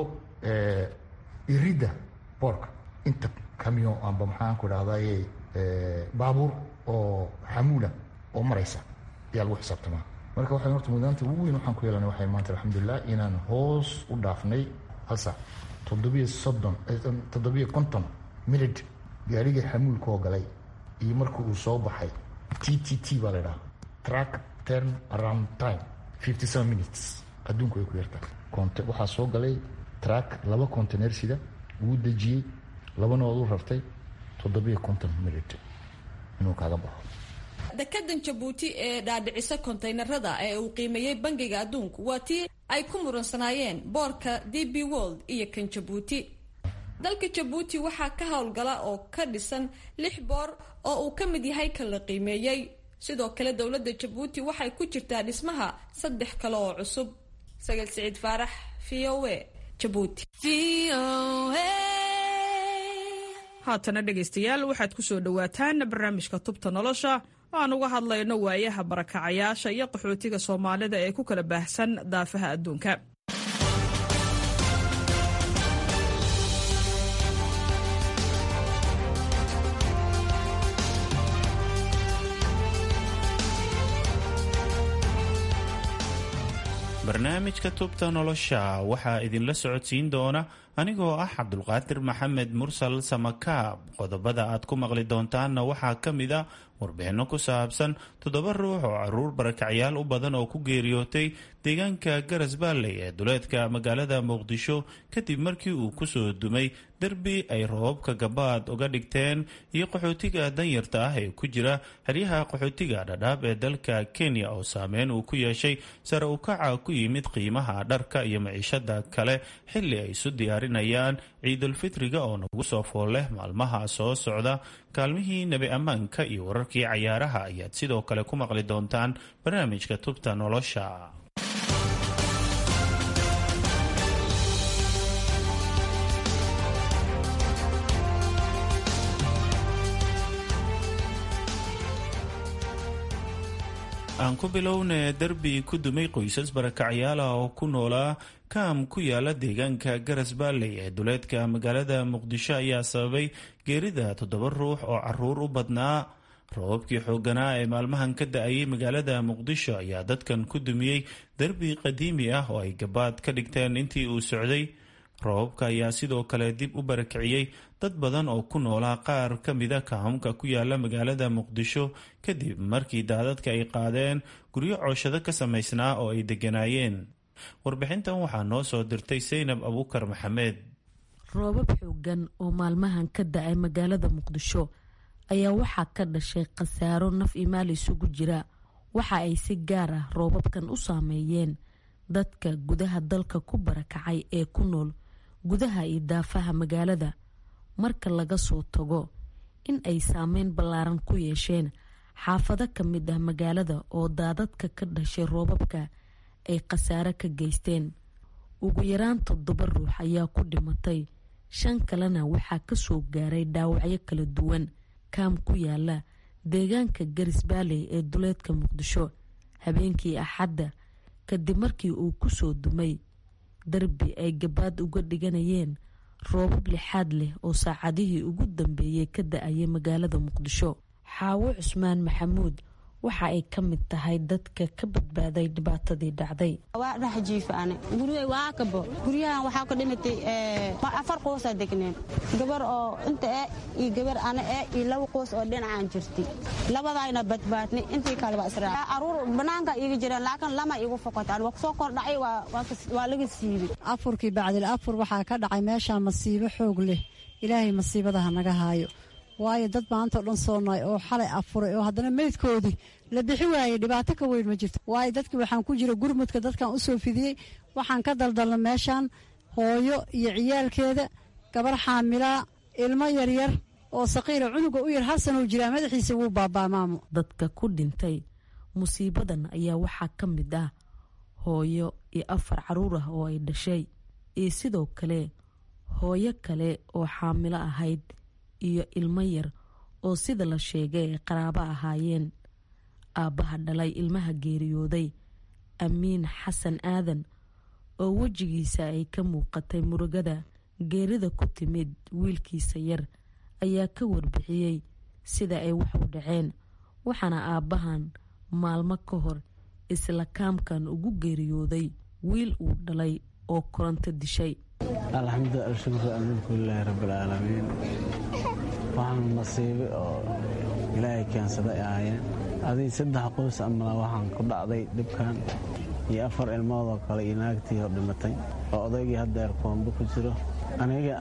iridda boorka inta camion amba maxaan ku dhahdaye baabuur oo xamuula oo maraysa ayaa lagu xisaabtamaa marka waxay horta mudaanta ugu weyn waxaan ku yeelanay waxay maanta alxamdulilah inaan hoos u dhaafnay hal saac toddobiyo soddon toddobiyo konton minid gaarigii xamuulka oo galay iyo markii uu soo baxay t t t baa la idhaha track turn around time fifty seven minutes adduunku ay ku yartaa conte waxaa soo galay track laba container sida wuu dejiyey labanood u rartay toddobiyo konton minid inuu kaaga baxo dekadan jabuuti ee dhaadhicisa konteynerada ee uu qiimeeyey bangiga adduunku waa tii ay ku muransanaayeen boorka d b world iyo kan jabuuti dalka jabuuti waxaa ka howlgala oo ka dhisan lix boor oo uu ka mid yahay kan la qiimeeyey sidoo kale dowladda jabuuti waxay ku jirtaa dhismaha saddex kale oo cusub sagal siciid faarax v o a jabuuti haatana dhegaystayaal waxaad ku soo dhowaataan barnaamijka tubta nolosha oo aan uga hadlayno waayaha barakacayaasha iyo qaxootiga soomaalida ee ku kala baahsan daafaha adduunka barnaamijka tubta nolosha waxaa idinla socodsiin doona anigoo ah cabdulqaadir maxamed mursal samakaab qodobada aad ku maqli doontaanna waxaa ka mid a warbixinno ku saabsan toddoba ruux oo caruur barakacyaal u badan oo ku geeriyootay deegaanka garas baalley ee duleedka magaalada muqdisho kadib markii uu kusoo dumay derbi ay roobabka gabaad uga dhigteen iyo qaxootiga danyarta ah ee ku jira xeryaha qaxootiga dhadhaab ee dalka kenya oo saameyn uu ku yeeshay sare u kaca ku yimid qiimaha dharka iyo maciishada kale xilli ay isu diyaarinayaan ciidulfitriga oo nagu soo fool leh maalmaha soo socda kaalmihii nebi ammaanka iyo wararkii cayaaraha ayaad sidoo kale ku maqli doontaan barnaamijka tubta nolosha aan ku bilowna derbi ku dumay qoysas barakacyaala oo ku noolaa kaam ku yaala deegaanka garas baalley ee duleedka magaalada muqdisho ayaa sababay geerida toddoba ruux oo caruur u badnaa roobabkii xoogganaa ee maalmahan ka da-ayay magaalada muqdisho ayaa dadkan ku dumiyey derbi qadiimi ah oo ay gabaad ka dhigteen intii uu socday roobabka ayaa sidoo kale dib u barakiciyey dad badan oo ku noolaa qaar ka mida kaamka ku yaala magaalada muqdisho kadib markii daadadka ay qaadeen guryo cooshado ka samaysnaa oo ay degganaayeen warbixintan waxaa noo soo dirtay saynab abuukar maxamed roobab xoogan oo maalmahan ka da-ay magaalada muqdisho ayaa waxaa ka dhashay khasaaro naf iyo maal isugu jira waxa ay si gaar ah roobabkan u saameeyeen dadka gudaha dalka ku barakacay ee ku nool gudaha iyo daafaha magaalada marka laga soo tago in ay saameyn ballaaran ku yeesheen xaafado ka mid ah magaalada oo daadadka ka dhashay roobabka ay khasaare ka geysteen ugu yaraan toddoba ruux ayaa ku dhimatay shan kalena waxaa kasoo gaaray dhaawacyo kala duwan kaam ku yaala deegaanka garis baaley ee duleedka muqdisho habeenkii axadda kadib markii uu kusoo dumay darbi ay gabaad uga dhiganayeen roobab lixaad leh oo saacadihii ugu dambeeyey ka da-ayay magaalada muqdisho xaawo cusmaan maxamuud waxa ay ka mid tahay dadka ka badbaaday dhibaatadii dhacday waa dhex jiifaane gurigay waa kabo guryahan waxaa ka dhimatay afar qoosaa degneen gabar oo inta e iyo gabar ana e iyo laba qoos oo dhinacaan jirtay labadayna badbaadnay intii kaleba israa aruur banaanka iiga jireen laakiin lama igu fokotaan waa kusoo kordhacay waa laga siibay afurkii bacdil afur waxaa ka dhacay meeshaa masiibo xoog leh ilaahay masiibadaha naga haayo waayo dad maantao dhan soo noay oo xalay afuray oo haddana meydkoodii la bixi waayey dhibaato ka weyn ma jirto waayo dadkii waxaan ku jira gurmudka dadkan u soo fidiyey waxaan ka daldalna meeshaan hooyo iyo ciyaalkeeda gabar xaamilaa ilmo yaryar oo saqiira cunuga u yar hal sanuu jiraa madaxiisa wuu baaba'maamo dadka ku dhintay musiibadan ayaa waxaa ka mid ah hooyo iyo afar caruur ah oo ay dhashay iyo sidoo kale hooyo kale oo xaamilo ahayd iyo ilmo yar oo sida la sheegay ay qaraabo ahaayeen aabbaha dhalay ilmaha geeriyooday amiin xasan aadan oo wejigiisa ay ka muuqatay murugada geerida ku timid wiilkiisa yar ayaa ka warbixiyey sida ay wax u dhaceen waxaana aabbahan maalmo ka hor isla kaamkan ugu geeriyooday wiil uu dhalay oo koronto dishay alxamdu alshukru almulkulilaahi rabbilcaalamiin waxaan masiibe oo ilaahay keensaday ahaayeen adig saddex qoys amala waxaan ku dhacday dhibkan iyo afar ilmoodoo kale iyo naagtii hor dhimatay oo odaygii haddeer koombo ku jiro aniga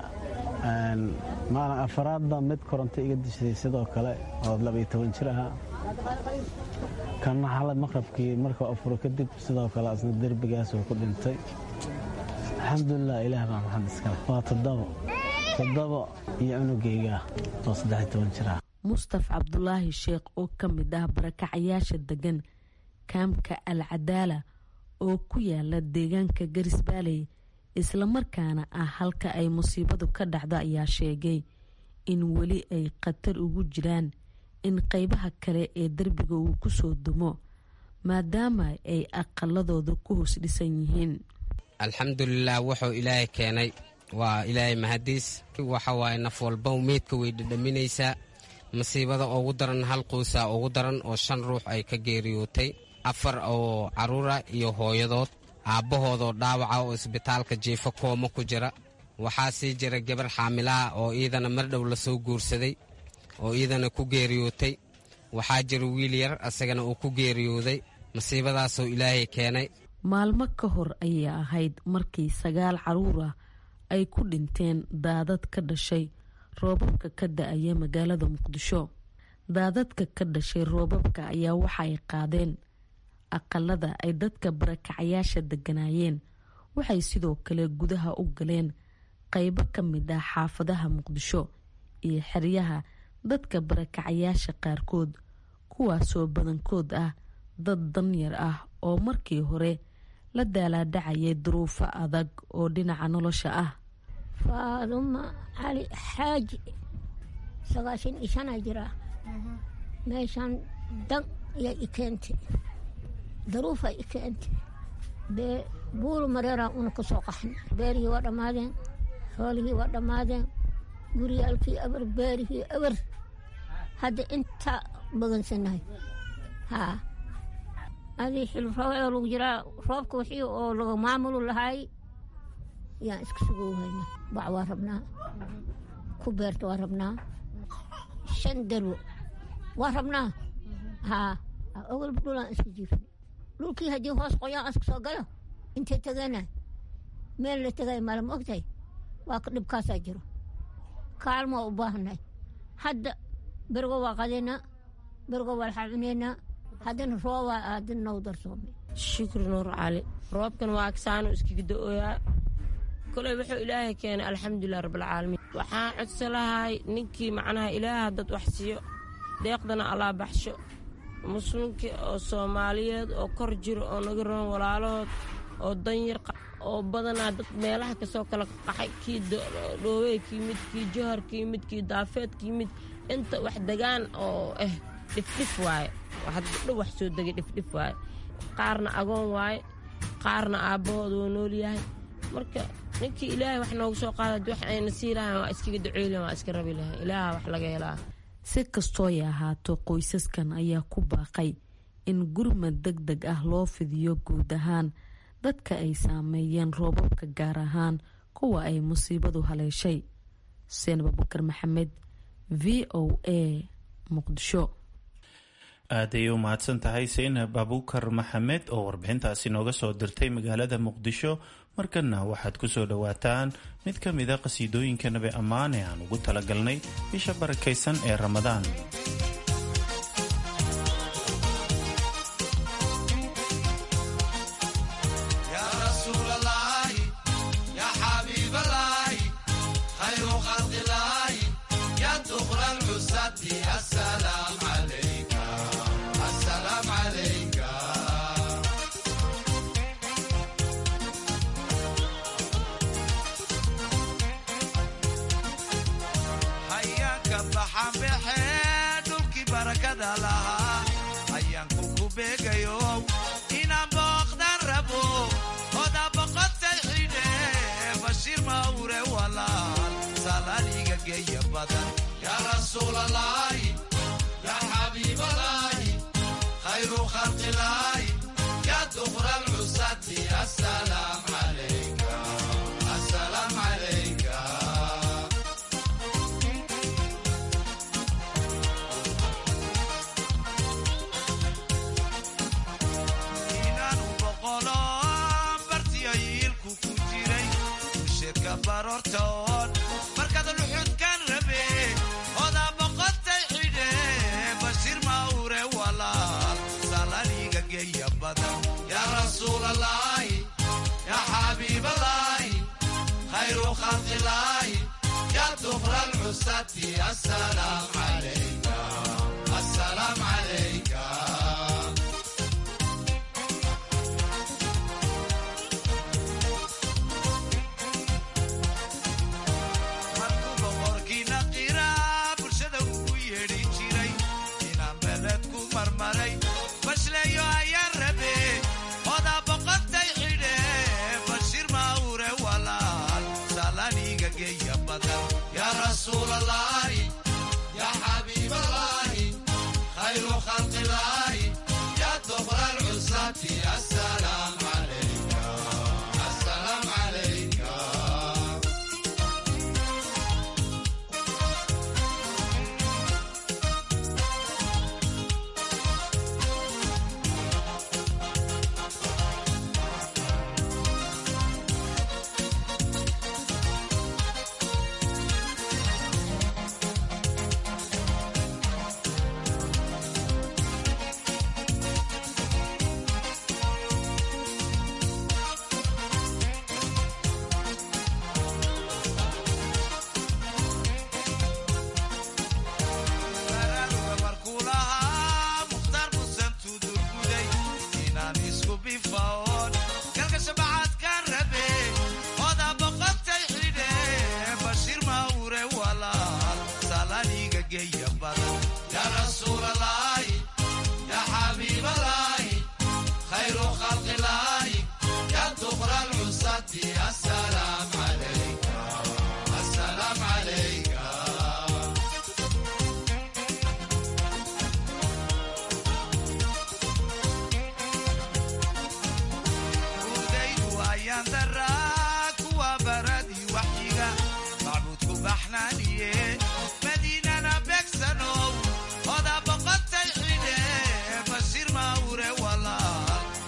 maalin afaraadba mid koronto iga dishay sidoo kale oo labaiyo toban jir ahaa kanna xalay maqrabkii markuu afuro kadib sidoo kale asna derbigaasuu ku dhintay alxamdulilah ilaah baa maxad iskale waa toddobo toddobo iyo cunugayga oo saddex toban jir ah mustaf cabdulaahi sheekh oo ka mid ah barakacayaasha degan kaamka al cadaala oo ku yaala deegaanka garis baaley islamarkaana ah halka ay musiibadu ka dhacdo ayaa sheegay in weli ay khatar ugu jiraan in qeybaha kale ee derbiga uu kusoo dumo maadaama ay aqaladooda ku hoos dhisan yihiin alxamdulilah wuxuu ilaahay keenay waa ilaahay mahadiis waxa waaye naf walba meydka way dhadhaminaysaa masiibada ugu daran hal quusaa ugu daran oo shan ruux ay ka geeriyootay afar oo carruura iyo hooyadood aabbahoodoo dhaawaca oo isbitaalka jiifo kooma ku jira waxaa sii jira gabar xaamilaha oo iidana mardhow lasoo guursaday oo iidana ku geeriyootay waxaa jira wiil yar asagana uu ku geeriyooday masiibadaasoo ilaahay keenay maalmo ka hor ayay ahayd markii sagaal caruur ah ay ku dhinteen daadad ka dhashay roobabka ka da-aya magaalada muqdisho daadadka ka dhashay roobabka ayaa waxa ay qaadeen aqalada ay dadka barakacayaasha deganaayeen waxay sidoo kale gudaha u galeen qeybo ka mid ah xaafadaha muqdisho iyo xeryaha dadka barakacayaasha qaarkood kuwaasoo badankood ah dad danyar ah oo markii hore la daalaadhacayay duruufo adag oo dhinaca nolosha ah faaduma cali xaaji sagaashan iyo shanaa jiraa meeshaan dan iyo i keentay daruufa i keentay bee buulu mareeraa una ka soo qaxnay beerihii waa dhammaadeen xoolihii waa dhammaadeen guryaalkii abar beerihii abar hadda intaa bagansannahay haa adii xil roobee lagu jiraa roobka wixii oo laga maamulu lahaay yaan iska sugowhayna bac waa rabnaa ku beerta waa rabnaa shan darwo waa rabnaa haa ogolba dhulaan iska jiifnay dhulkii haddii hoos qoyaan iska soo galo intay tageena meel la tegay mala ma ogtahay waa ka dhibkaasaa jiro kaalmo waa u baahannahay hadda bergo waa qadaynaa bergo waa laxaa cunaynaa haddana roobaa haddana nagu darsoomay shukri nuur cali roobkan waa agsaano iskaga da-ooyaa koley wuxuu ilaahay keenay alxamdulilah rabbilcaalamiin waxaan codsa lahay ninkii macnaha ilaaha dad wax siiyo deeqdana allaa baxsho muslimkii oo soomaaliyeed oo kor jiro oo naga roon walaalahood oo danyar oo badanaa dad meelaha kasoo kala qaxay kii dhoowey kii mid kii johar kii mid kii daafeed kii mid inta wax degaan oo ah dhifdhif waaye hadda wax soo degay dhifdhif waaye qaarna agoon waaye qaarna aabbahood wuu nool yahay marka ninkii ilaahay wax noogu soo qaada wax ayna sii lahayn waa iskaga duceylan waa iska rabi lahayn ilaaha wax laga helaa si kastooy ahaato qoysaskan ayaa ku baaqay in gurmad deg deg ah loo fidiyo guud ahaan dadka ay saameeyeen roobabka gaar ahaan kuwa ay musiibadu haleeshay xuseen abubakar maxamed v o a muqdisho aaday u mahadsan tahay seynab abuukar maxamed oo warbixintaasi nooga soo dirtay magaalada muqdisho markana waxaad ku soo dhowaataan mid ka mida qhasiidooyinka nabi ammaan ee aan ugu talagalnay bisha barakaysan ee ramadaan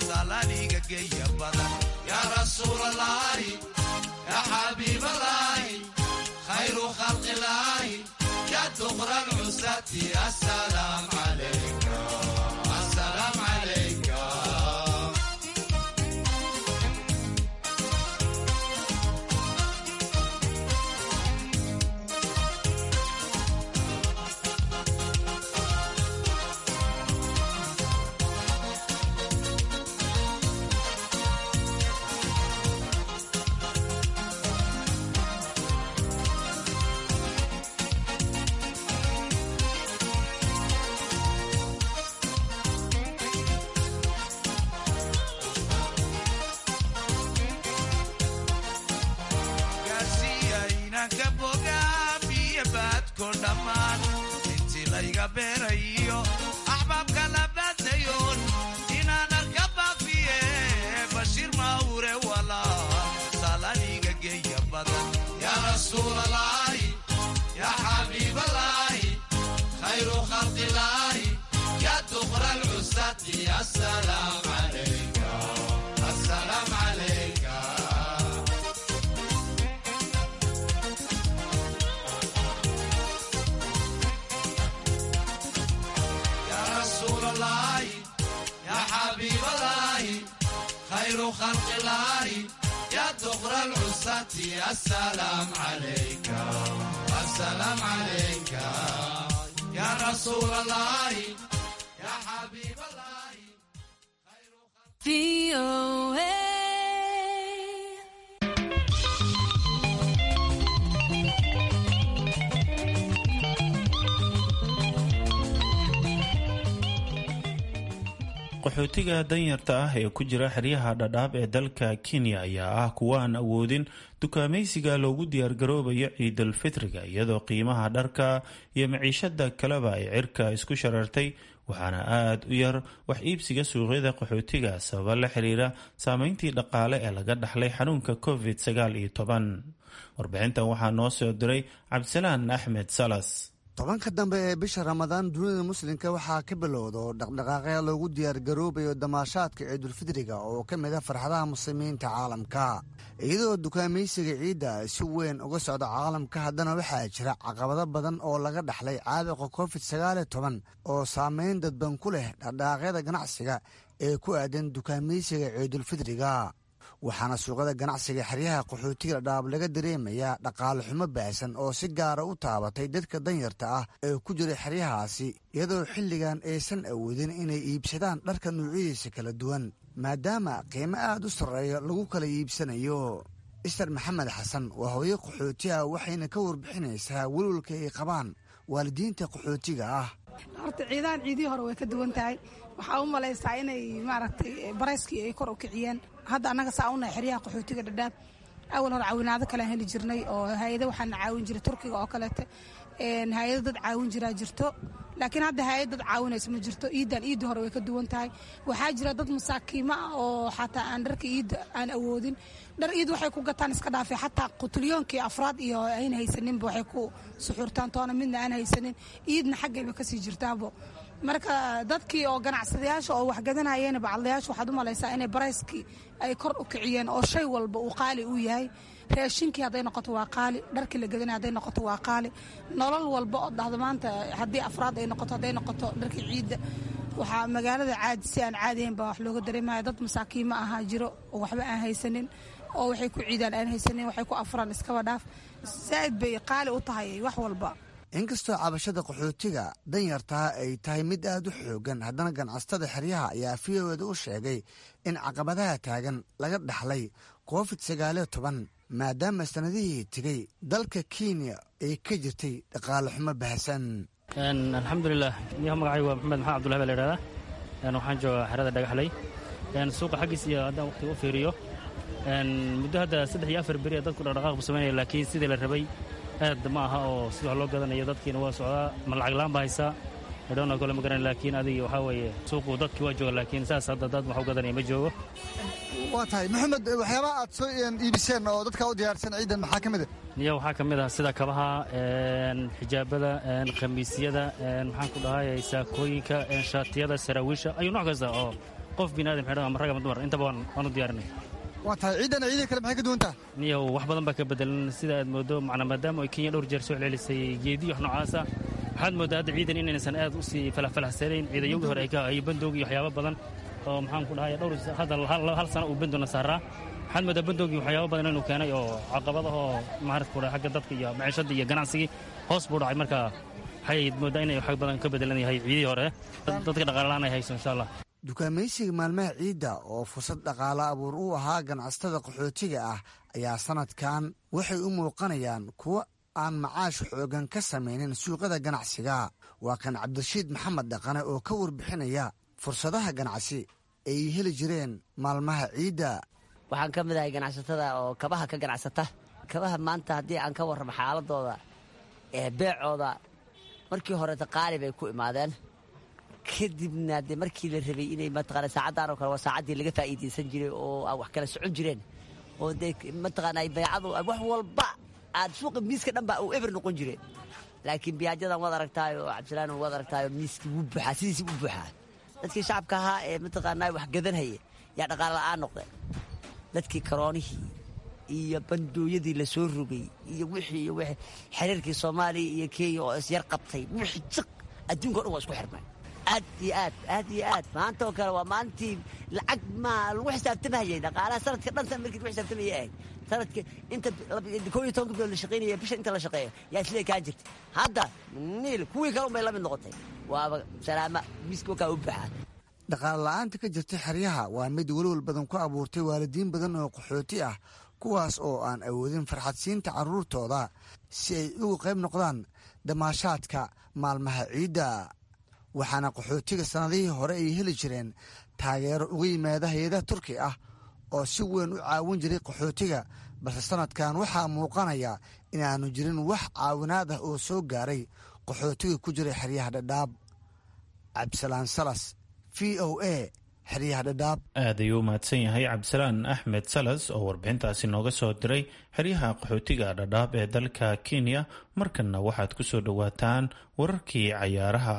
يا رسول الله يا حبيب الله qaxootiga danyarta ah ee ku jira xeryaha dhadhaab ee dalka kenya ayaa ah kuwa aan awoodin dukaamaysiga loogu diyaargaroobayo ciidal fitriga iyadoo qiimaha dharka iyo maciishada kaleba ay cirka isku sharartay waxaana aada u yar wax iibsiga suuqyada qaxootiga sababa la xiriira saameyntii dhaqaale ee laga dhaxlay xanuunka covid sagaal iyo toban warbixintan waxaa noo soo diray cabdisalaan axmed salas tobanka dambe ee bisha ramadaan dunida muslimka waxaa ka bilowda dhaqdhaqaaqya loogu diyaargaroobayo damaashaadka ciidulfidriga oo ka mid a farxadaha muslimiinta caalamka iyadoo dukaamaysiga ciidda si weyn uga socda caalamka haddana waxaa jira caqabado badan oo laga dhaxlay caabuqa covid sagaaliyo toban oo saameyn dadban ku leh dhaqdhaqaaqyada ganacsiga ee ku aadan dukaamaysiga ciidulfidriga waxaana suuqyada ganacsiga xeryaha qaxootiga dhadhaab laga dareemayaa dhaqaale xumo baahsan oo si gaara u taabatay dadka danyarta ah ee ku jira xeryahaasi iyadoo xilligan aysan awoodin inay iibsadaan dharka nuucyadiisa kala duwan maadaama qiimo aad u sarreeya lagu kala iibsanayo ister maxamed xasan waa hooyo qaxootiha waxayna ka warbixinaysaa welwalka ay qabaan waalidiinta qaxootiga ah horta ciidahan ciidihii hore way ka duwan tahay waxaa u malaysaa inay maaragtay barayskii ay kor u kiciyeen hadda annaga saa unahay xeryaha qaxootiga dhadhaab awal hore caawinaado kalean heli jirnay oo hay-ada waxaana caawin jiray turkiga oo kaleete hay-ado dad caawin jiraa jirto laakiin hadda hay-ad dad caawinaysa ma jirto iiddan iidda hore way ka duwan tahay waxaa jira dad masaakiimo ah oo xataa aan dharka iidda aan awoodin dhar iid waxay ku gataan iska dhaafay xataa qutulyoonkii afraad iyo ayna haysaninba waxay ku suxuurtaan toona midna aan haysanin iidna xaggayba kasii jirtaabo marka dadkii oo ganacsadayaasha oo waxgadanayeen bacadlayaasha waxaad u malaysaa inay barayskii ay kor u kiciyeen oo shay walba uu qaali u yahay raashinkii hadday noqoto waa qaali dharkii la gadanay hadday noqoto waa qaali nolol walba oo dhahdo maanta haddii afraad ay noqoto hadday noqoto dharkii ciidda waxaa magaalada caadi si aan caadihayn baa wax looga dareemaya dad masaakiima ahaa jiro oo waxba aan haysanin oo waxay ku ciidaan aan haysanin waxay ku afuraan iskaba dhaaf zaa'id bay qaali u tahay wax walba inkastoo cabashada qaxootiga danyartaa ay tahay mid aad u xoogan haddana ganacsatada xeryaha ayaa fiyoweeda u sheegay in caqabadaha taagan laga dhaxlay covid sagaaliyo toban maadaama sanadihii tegey dalka kenya ay ka jirtay dhaqaale xumo bahasan alxamdulilah niyaha magacaygu waa maxamed maxamed abdullahi baa la yidhahdaa waxaan joogaa xerada dhagaxley suuqa xaggiis iyo haddaan waqtiga u fiiriyo muddo hadda saddex iyo afar beri dadku dhaqdhaqaaq bu samaynaya laakiin sidii la rabay aad ma aha oo sida wax loo gadanayo dadkiina waa socdaa ma lacag laan baa haysaa idhowna kole ma garan laakiin adiga waxaa weeye suuqu dadkii waa jooga laakiin saas hadda dad wax u gadanaya ma joogo waa tahay maxamed waxyaabaha aad soo iibiseen oo dadka u diyaarsan ciidan maxaa ka mid a niya waxaa ka mid ah sida kabaha xijaabada khamiisyada maxaan ku dhahay saakooyinka shaatiyada saraawiisha ayuu nooc kasta oo qof biniadam xidhan ama rag ama dumar intaba waan u diyaarinay waa tahay ciidan ciidan kale maxay ka duwan taha niyow wax badan baa ka bedelan sida aad moodo macnaa maadaama ay kenya dhowr jeer soo celcelisay geediyo wax noocaasa waxaad mooddaa hadda ciidan inaysan aad u sii falafalahsanayn ciidayogii hore ay bandoog iyo waxyaabo badan oo maxaan ku dhahay dhowr hadda hal sano uu bandoona saaraa waxaad mooddaa bandoogii waxyaabo badan inuu keenay oo caqabadahoo maarata ku dhahay xagga dadka iyo maciishadda iyo ganacsigii hoos buu dhacay marka waxay mooddaa inay wax badan ka bedelan yahay ciidii hore dadka dhaqaalahaan ay hayso insha allah dukaamaysiga maalmaha ciidda oo fursad dhaqaale abuur u ahaa ganacsatada qaxootiga ah ayaa sanadkan waxay u muuqanayaan kuwo aan macaash xoogan ka samaynin suuqyada ganacsiga waa kan cabdirashiid maxamed dhaqane oo ka warbixinaya fursadaha ganacsi ay heli jireen maalmaha ciidda waxaan ka mid ahay ganacsatada oo kabaha ka ganacsata kabaha maanta haddii aan ka warramo xaaladooda ee beecooda markii horeeta qaali bay ku imaadeen kadibna dee markii la rabay inay mataqaana saacaddan oo kale waa saacaddii laga faa'iidaysan jiray oo aan wax kala socon jireen oo dee mataqaana baycadu wax walba aad suuqa miiska dhan baa uu eber noqon jireen laakiin biyaajadan waad aragtaayo cabdisalaan waad aragtaayo miiskii wuu buuxaa sidiisii u buuxaa dadkii shacabka ahaa ee mataqaanaa wax gadanhaya yaa dhaqaale la'aan noqdeen dadkii karoonihii iyo bandooyadii la soo rogay iyo wixii iyo wixii xiriirkii soomaaliya iyo kenya oo isyar qabtay wixii jiq adduunka o dhan waa isku xirmay aad iyo aad aad iyo aad maanta oo kale waa maalintii lacag maa lagu xisaabtamahayay dhaqaalaha sanadka dhan san markii lagu xisaabtamayay ahayd sanadka inta koo iyo tobanka bilood la shaqaynaya bisha inta la shaqeeya yaa islee kaa jirta hadda niil kuwii kale unbay la mid noqotay waaba salaama miiska wakaa u baxaa dhaqaale la'aanta ka jirta xeryaha waa mid welwal badan ku abuurtay waalidiin badan oo qaxooti ah kuwaas oo aan awoodin farxadsiinta carruurtooda si ay uga qayb noqdaan damaashaadka maalmaha ciidda waxaana qaxootiga sannadihii hore ay heli jireen taageero uga yimaada hay-adaha turki ah oo si weyn u caawin jiray qaxootiga balse sannadkan waxaa muuqanaya inaanu jirin wax caawinaad ah oo soo gaaray qaxootiga ku jiray xeryaha dhadhaab cabdisalaan salas v o a xeryaha dhadhaab aad ayuu u mahadsan yahay cabdisalaan axmed salas oo warbixintaasi nooga soo diray xeryaha qaxootiga dhadhaab ee dalka kenya markanna waxaad ku soo dhowaataan wararkii cayaaraha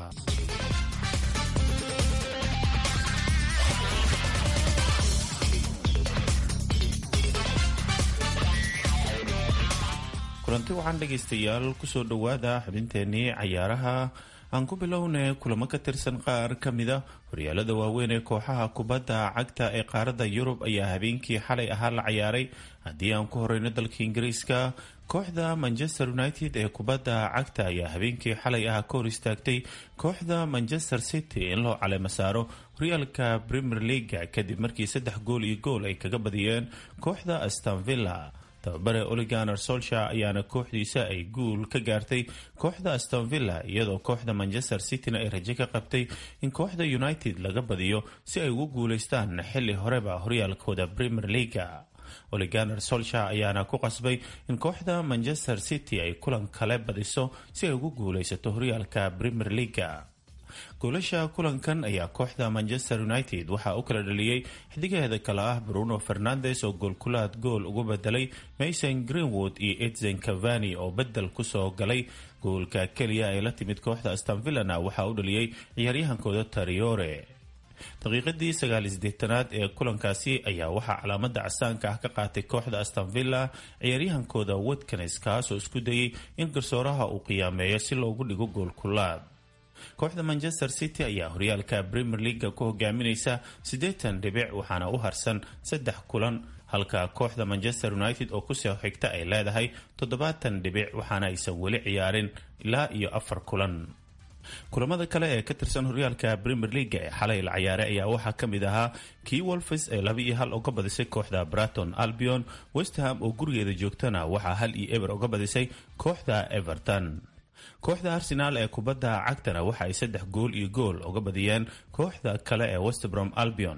kulanti waxaan dhegaystayaal kusoo dhowaada xubinteenii cayaaraha aan ku bilownay kulamo ka tirsan qaar ka mida horyaalada waaweyn ee kooxaha kubadda cagta ee qaaradda yurub ayaa habeenkii xalay ahaa la cayaaray haddii aan ku horeyno dalka ingiriiska kooxda manchester united ee kubadda cagta ayaa habeenkii xalay ah ka hor istaagtay kooxda manchester city in loo caleemo saaro horyaalka premier leaga kadib markii saddex gool iyo gool ay kaga badiyeen kooxda astonvilla tababare oliganer solsha ayaana kooxdiisa ay guul ka gaartay kooxda astonvilla iyadoo kooxda manchester cityna ay rajo ka qabtay in kooxda united laga badiyo si ay ugu guuleystaan xili horeba horyaalkooda premier leaga oliganer solsha ayaana ku qasbay in kooxda manchester city ay kulan kale badiso si ay ugu guuleysato horyaalka premier leaga goolasha kulankan ayaa kooxda manchester united waxaa u kala dhaliyey xidigaheeda kale ah bruno fernandes oo goolkulaad gool ugu bedelay mason greenwood iyo edzen cavani oo bedel kusoo galay goolka keliya ee la timid kooxda astonvillana waxaa u dhaliyey ciyaaryahankooda tariore daqiiqadii sagaalideetanaad ee kulankaasi ayaa waxaa calaamada casaanka ah ka qaatay kooxda astonvilla ciyaaryahankooda watkanes kaasoo isku dayay in garsooraha uu qiyaameeyo si loogu dhigo goolkulaad kooxda manchester city ayaa horyaalka premier leaga ku hogaaminaysa siddeetan dhibic waxaana u harsan saddex kulan halka kooxda manchester united oo kusoo xigta ay leedahay toddobaatan dhibic waxaana aysan weli ciyaarin ilaa iyo afar kulan kulamada kale ee ka tirsan horyaalka premier leaga ee xalay la ciyaaray ayaa waxaa ka mid ahaa kii wolfes ee laba iyo hal uga badisay kooxda braton albion westham oo gurigeeda joogtana waxaa hal iyo eber uga badisay kooxda everton kooxda arsenaal ee kubadda cagtana waxa ay saddex gool iyo gool uga badiyeen kooxda kale ee westbrom albion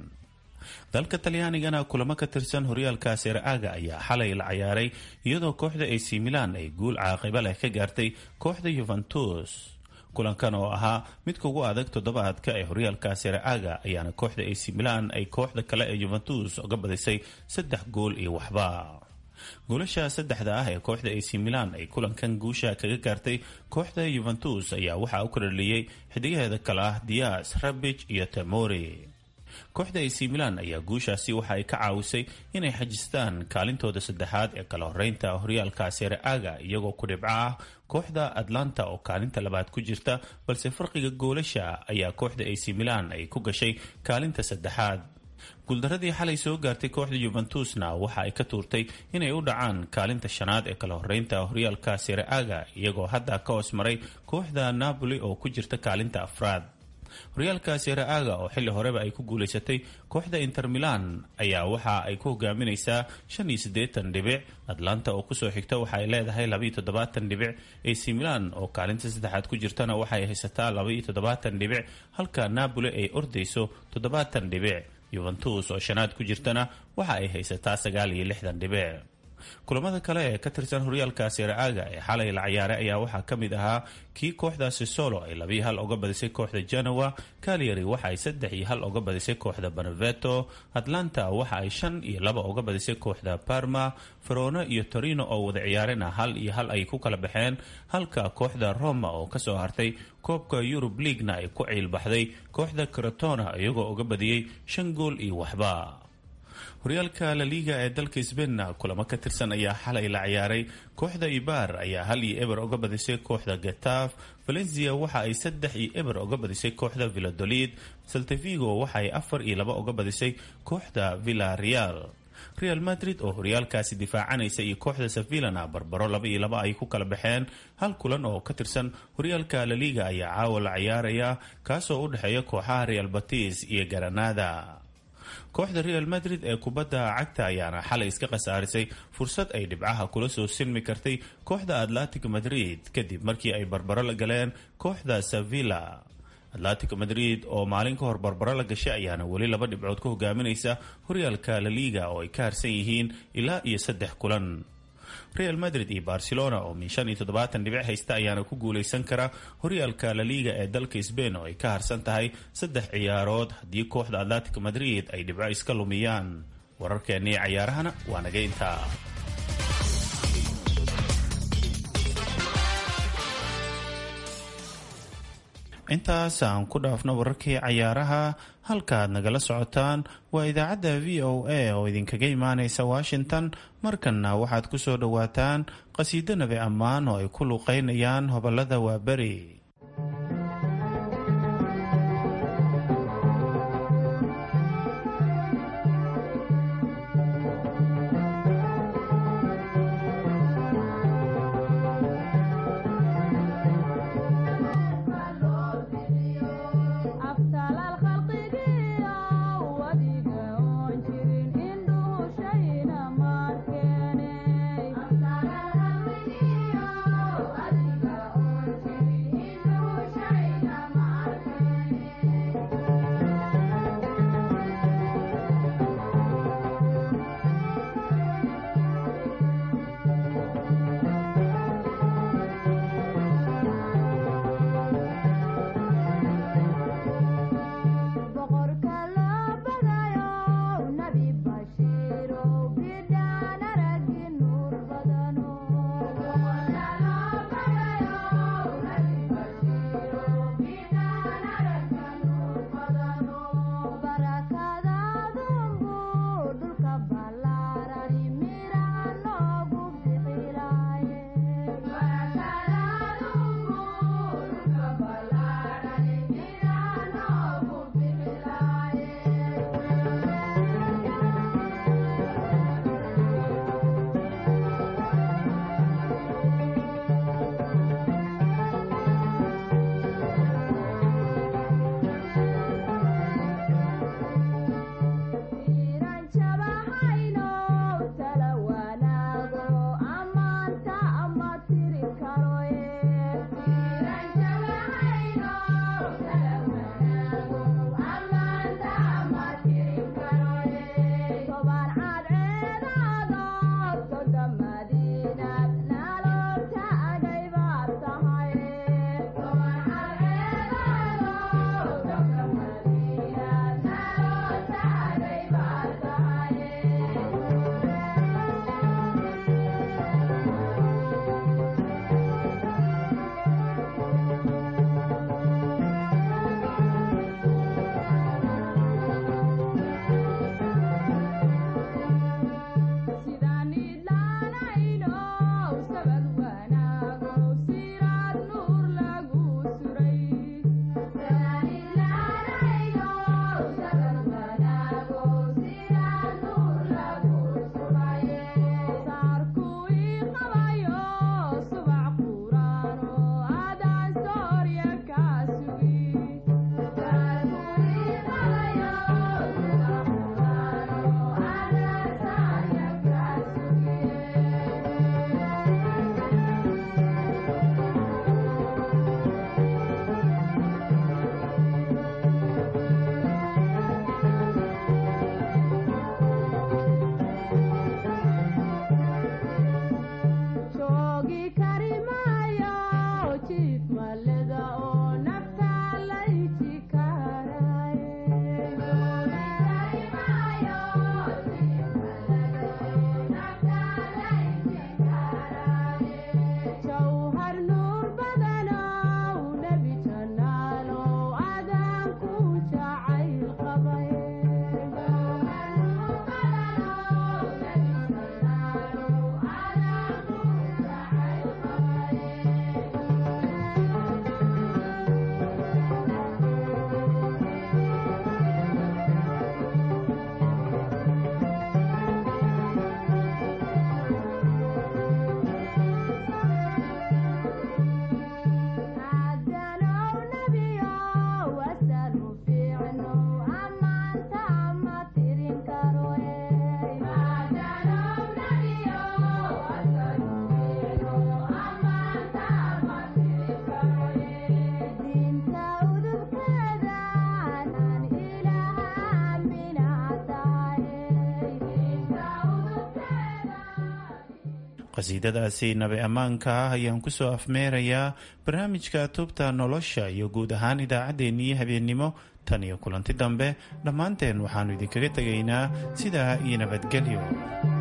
dalka talyaanigana kulamo ka tirsan horyaalka seer-aaga ayaa xalay la cayaaray iyadoo kooxda ac milan ay guul caaqiba leh ka gaartay kooxda yuventus kulankan oo ahaa midka ugu adag toddobaadka ee horyaalka seer-aaga ayaana kooxda ac milan ay kooxda kale ee yuventus uga badisay saddex gool iyo waxba goolasha saddexda ah ee kooxda ac milan ay kulankan guusha kaga gaartay kooxda yuventus ayaa waxaa u kala dhaliyey xidigaheeda kale ah dias rabij iyo temori kooxda ac milan ayaa guushaasi waxa ay ka caawisay inay xajistaan kaalintooda saddexaad ee kala horeynta horyaalka sere aga iyagoo ku dhibco ah kooxda atlanta oo kaalinta labaad ku jirta balse farqiga goolasha ayaa kooxda ac milan ay ku gashay kaalinta saddexaad guuldaradii xalay soo gaartay kooxda yuventusna waxa ay ka tuurtay inay u dhacaan kaalinta shanaad ee kala horeynta horyaalka sere aga iyagoo hadda ka hoos maray kooxda napoli oo ku jirta kaalinta afraad horyaalka sere aga oo xilli horeba ay ku guulaysatay kooxda inter milan ayaa waxa ay ku hogaaminaysaa shan iyo siddeetan dhibic atlanta oo kusoo xigta waxa ay leedahay labaiyo toddobaatan dhibic ac milan oo kaalinta saddexaad ku jirtana waxay haysataa labaiyo toddobaatan dhibic halka napoli ay ordayso toddobaatan dhibic yuventus oo shanaad ku jirtana waxa ay haysataa sagaal iyo lixdan dhibic kulamada kale ee ka tirsan horyaalka siraaga ee xalay la ciyaaray ayaa waxaa ka mid ahaa kii kooxdaasi solo ay labiyo hal uga badisay kooxda genoa calyary waxa ay saddex iyo hal uga badisay kooxda beneveto atlanta waxa ay shan iyo laba uga badisay kooxda parma verona iyo torino oo wada ciyaarena hal iyo hal ay ku kala baxeen halka kooxda roma oo kasoo hartay koobka yurub leaguena ay ku ciilbaxday kooxda crotona iyagoo uga badiyey shan gool iyo waxba horyaalka laliga ee dalka sbainna kulamo ka tirsan ayaa xalay la ciyaaray kooxda ibar ayaa hal iyo eber uga badisay kooxda getaf valencia waxa ay saddex iyo eber uga badisay kooxda villadolid saltavigo waxa ay afar iyo laba uga badisay kooxda villa real real madrid oo horyaalkaasi difaacanaysa iyo kooxda sevillana barbaro laba iyo laba ay ku kala baxeen hal kulan oo ka tirsan horyaalka laliga ayaa caawa la ciyaaraya kaasoo u dhexeeya kooxaha real batis iyo garanada kooxda real madrid ee kubadda cagta ayaana xalay iska khasaarisay fursad ay dhibcaha kula soo silmi kartay kooxda atlantic madrid kadib markii ay barbaro la galeen kooxda sevilla atlantic madrid oo maalin ka hor barbaro la gashay ayaana weli laba dhibcood ku hogaaminaysa horyaalka laliga oo ay ka harsan yihiin ilaa iyo saddex kulan real madrid iyo barcelona oo min shan iyo toddobaatan dhibic haysta ayaana ku guulaysan kara horyaalka laliga ee dalka sbain oo ay ka harsan tahay saddex ciyaarood haddii kooxda atlantic madrid ay dhibco iska lumiyaan wararkeennii cayaarahana waa naga intaa intaas aan ku dhaafno wararkii cayaaraha halkaaad nagala socotaan waa idaacadda v o a oo idinkaga imaanaysa washington markanna waxaad ku soo dhowaataan qhasiido nabi ammaan oo ay ku luuqeynayaan hobolada waaberi Thank you. qasiidadaasi nabi ammaanka ah ayaan kusoo afmeerayaa barnaamijka tubta nolosha iyo guud ahaan idaacaddeenii habeennimo tan iyo kulanti dambe dhammaanteen waxaannu idinkaga tegaynaa sidaa iyo nabadgelyo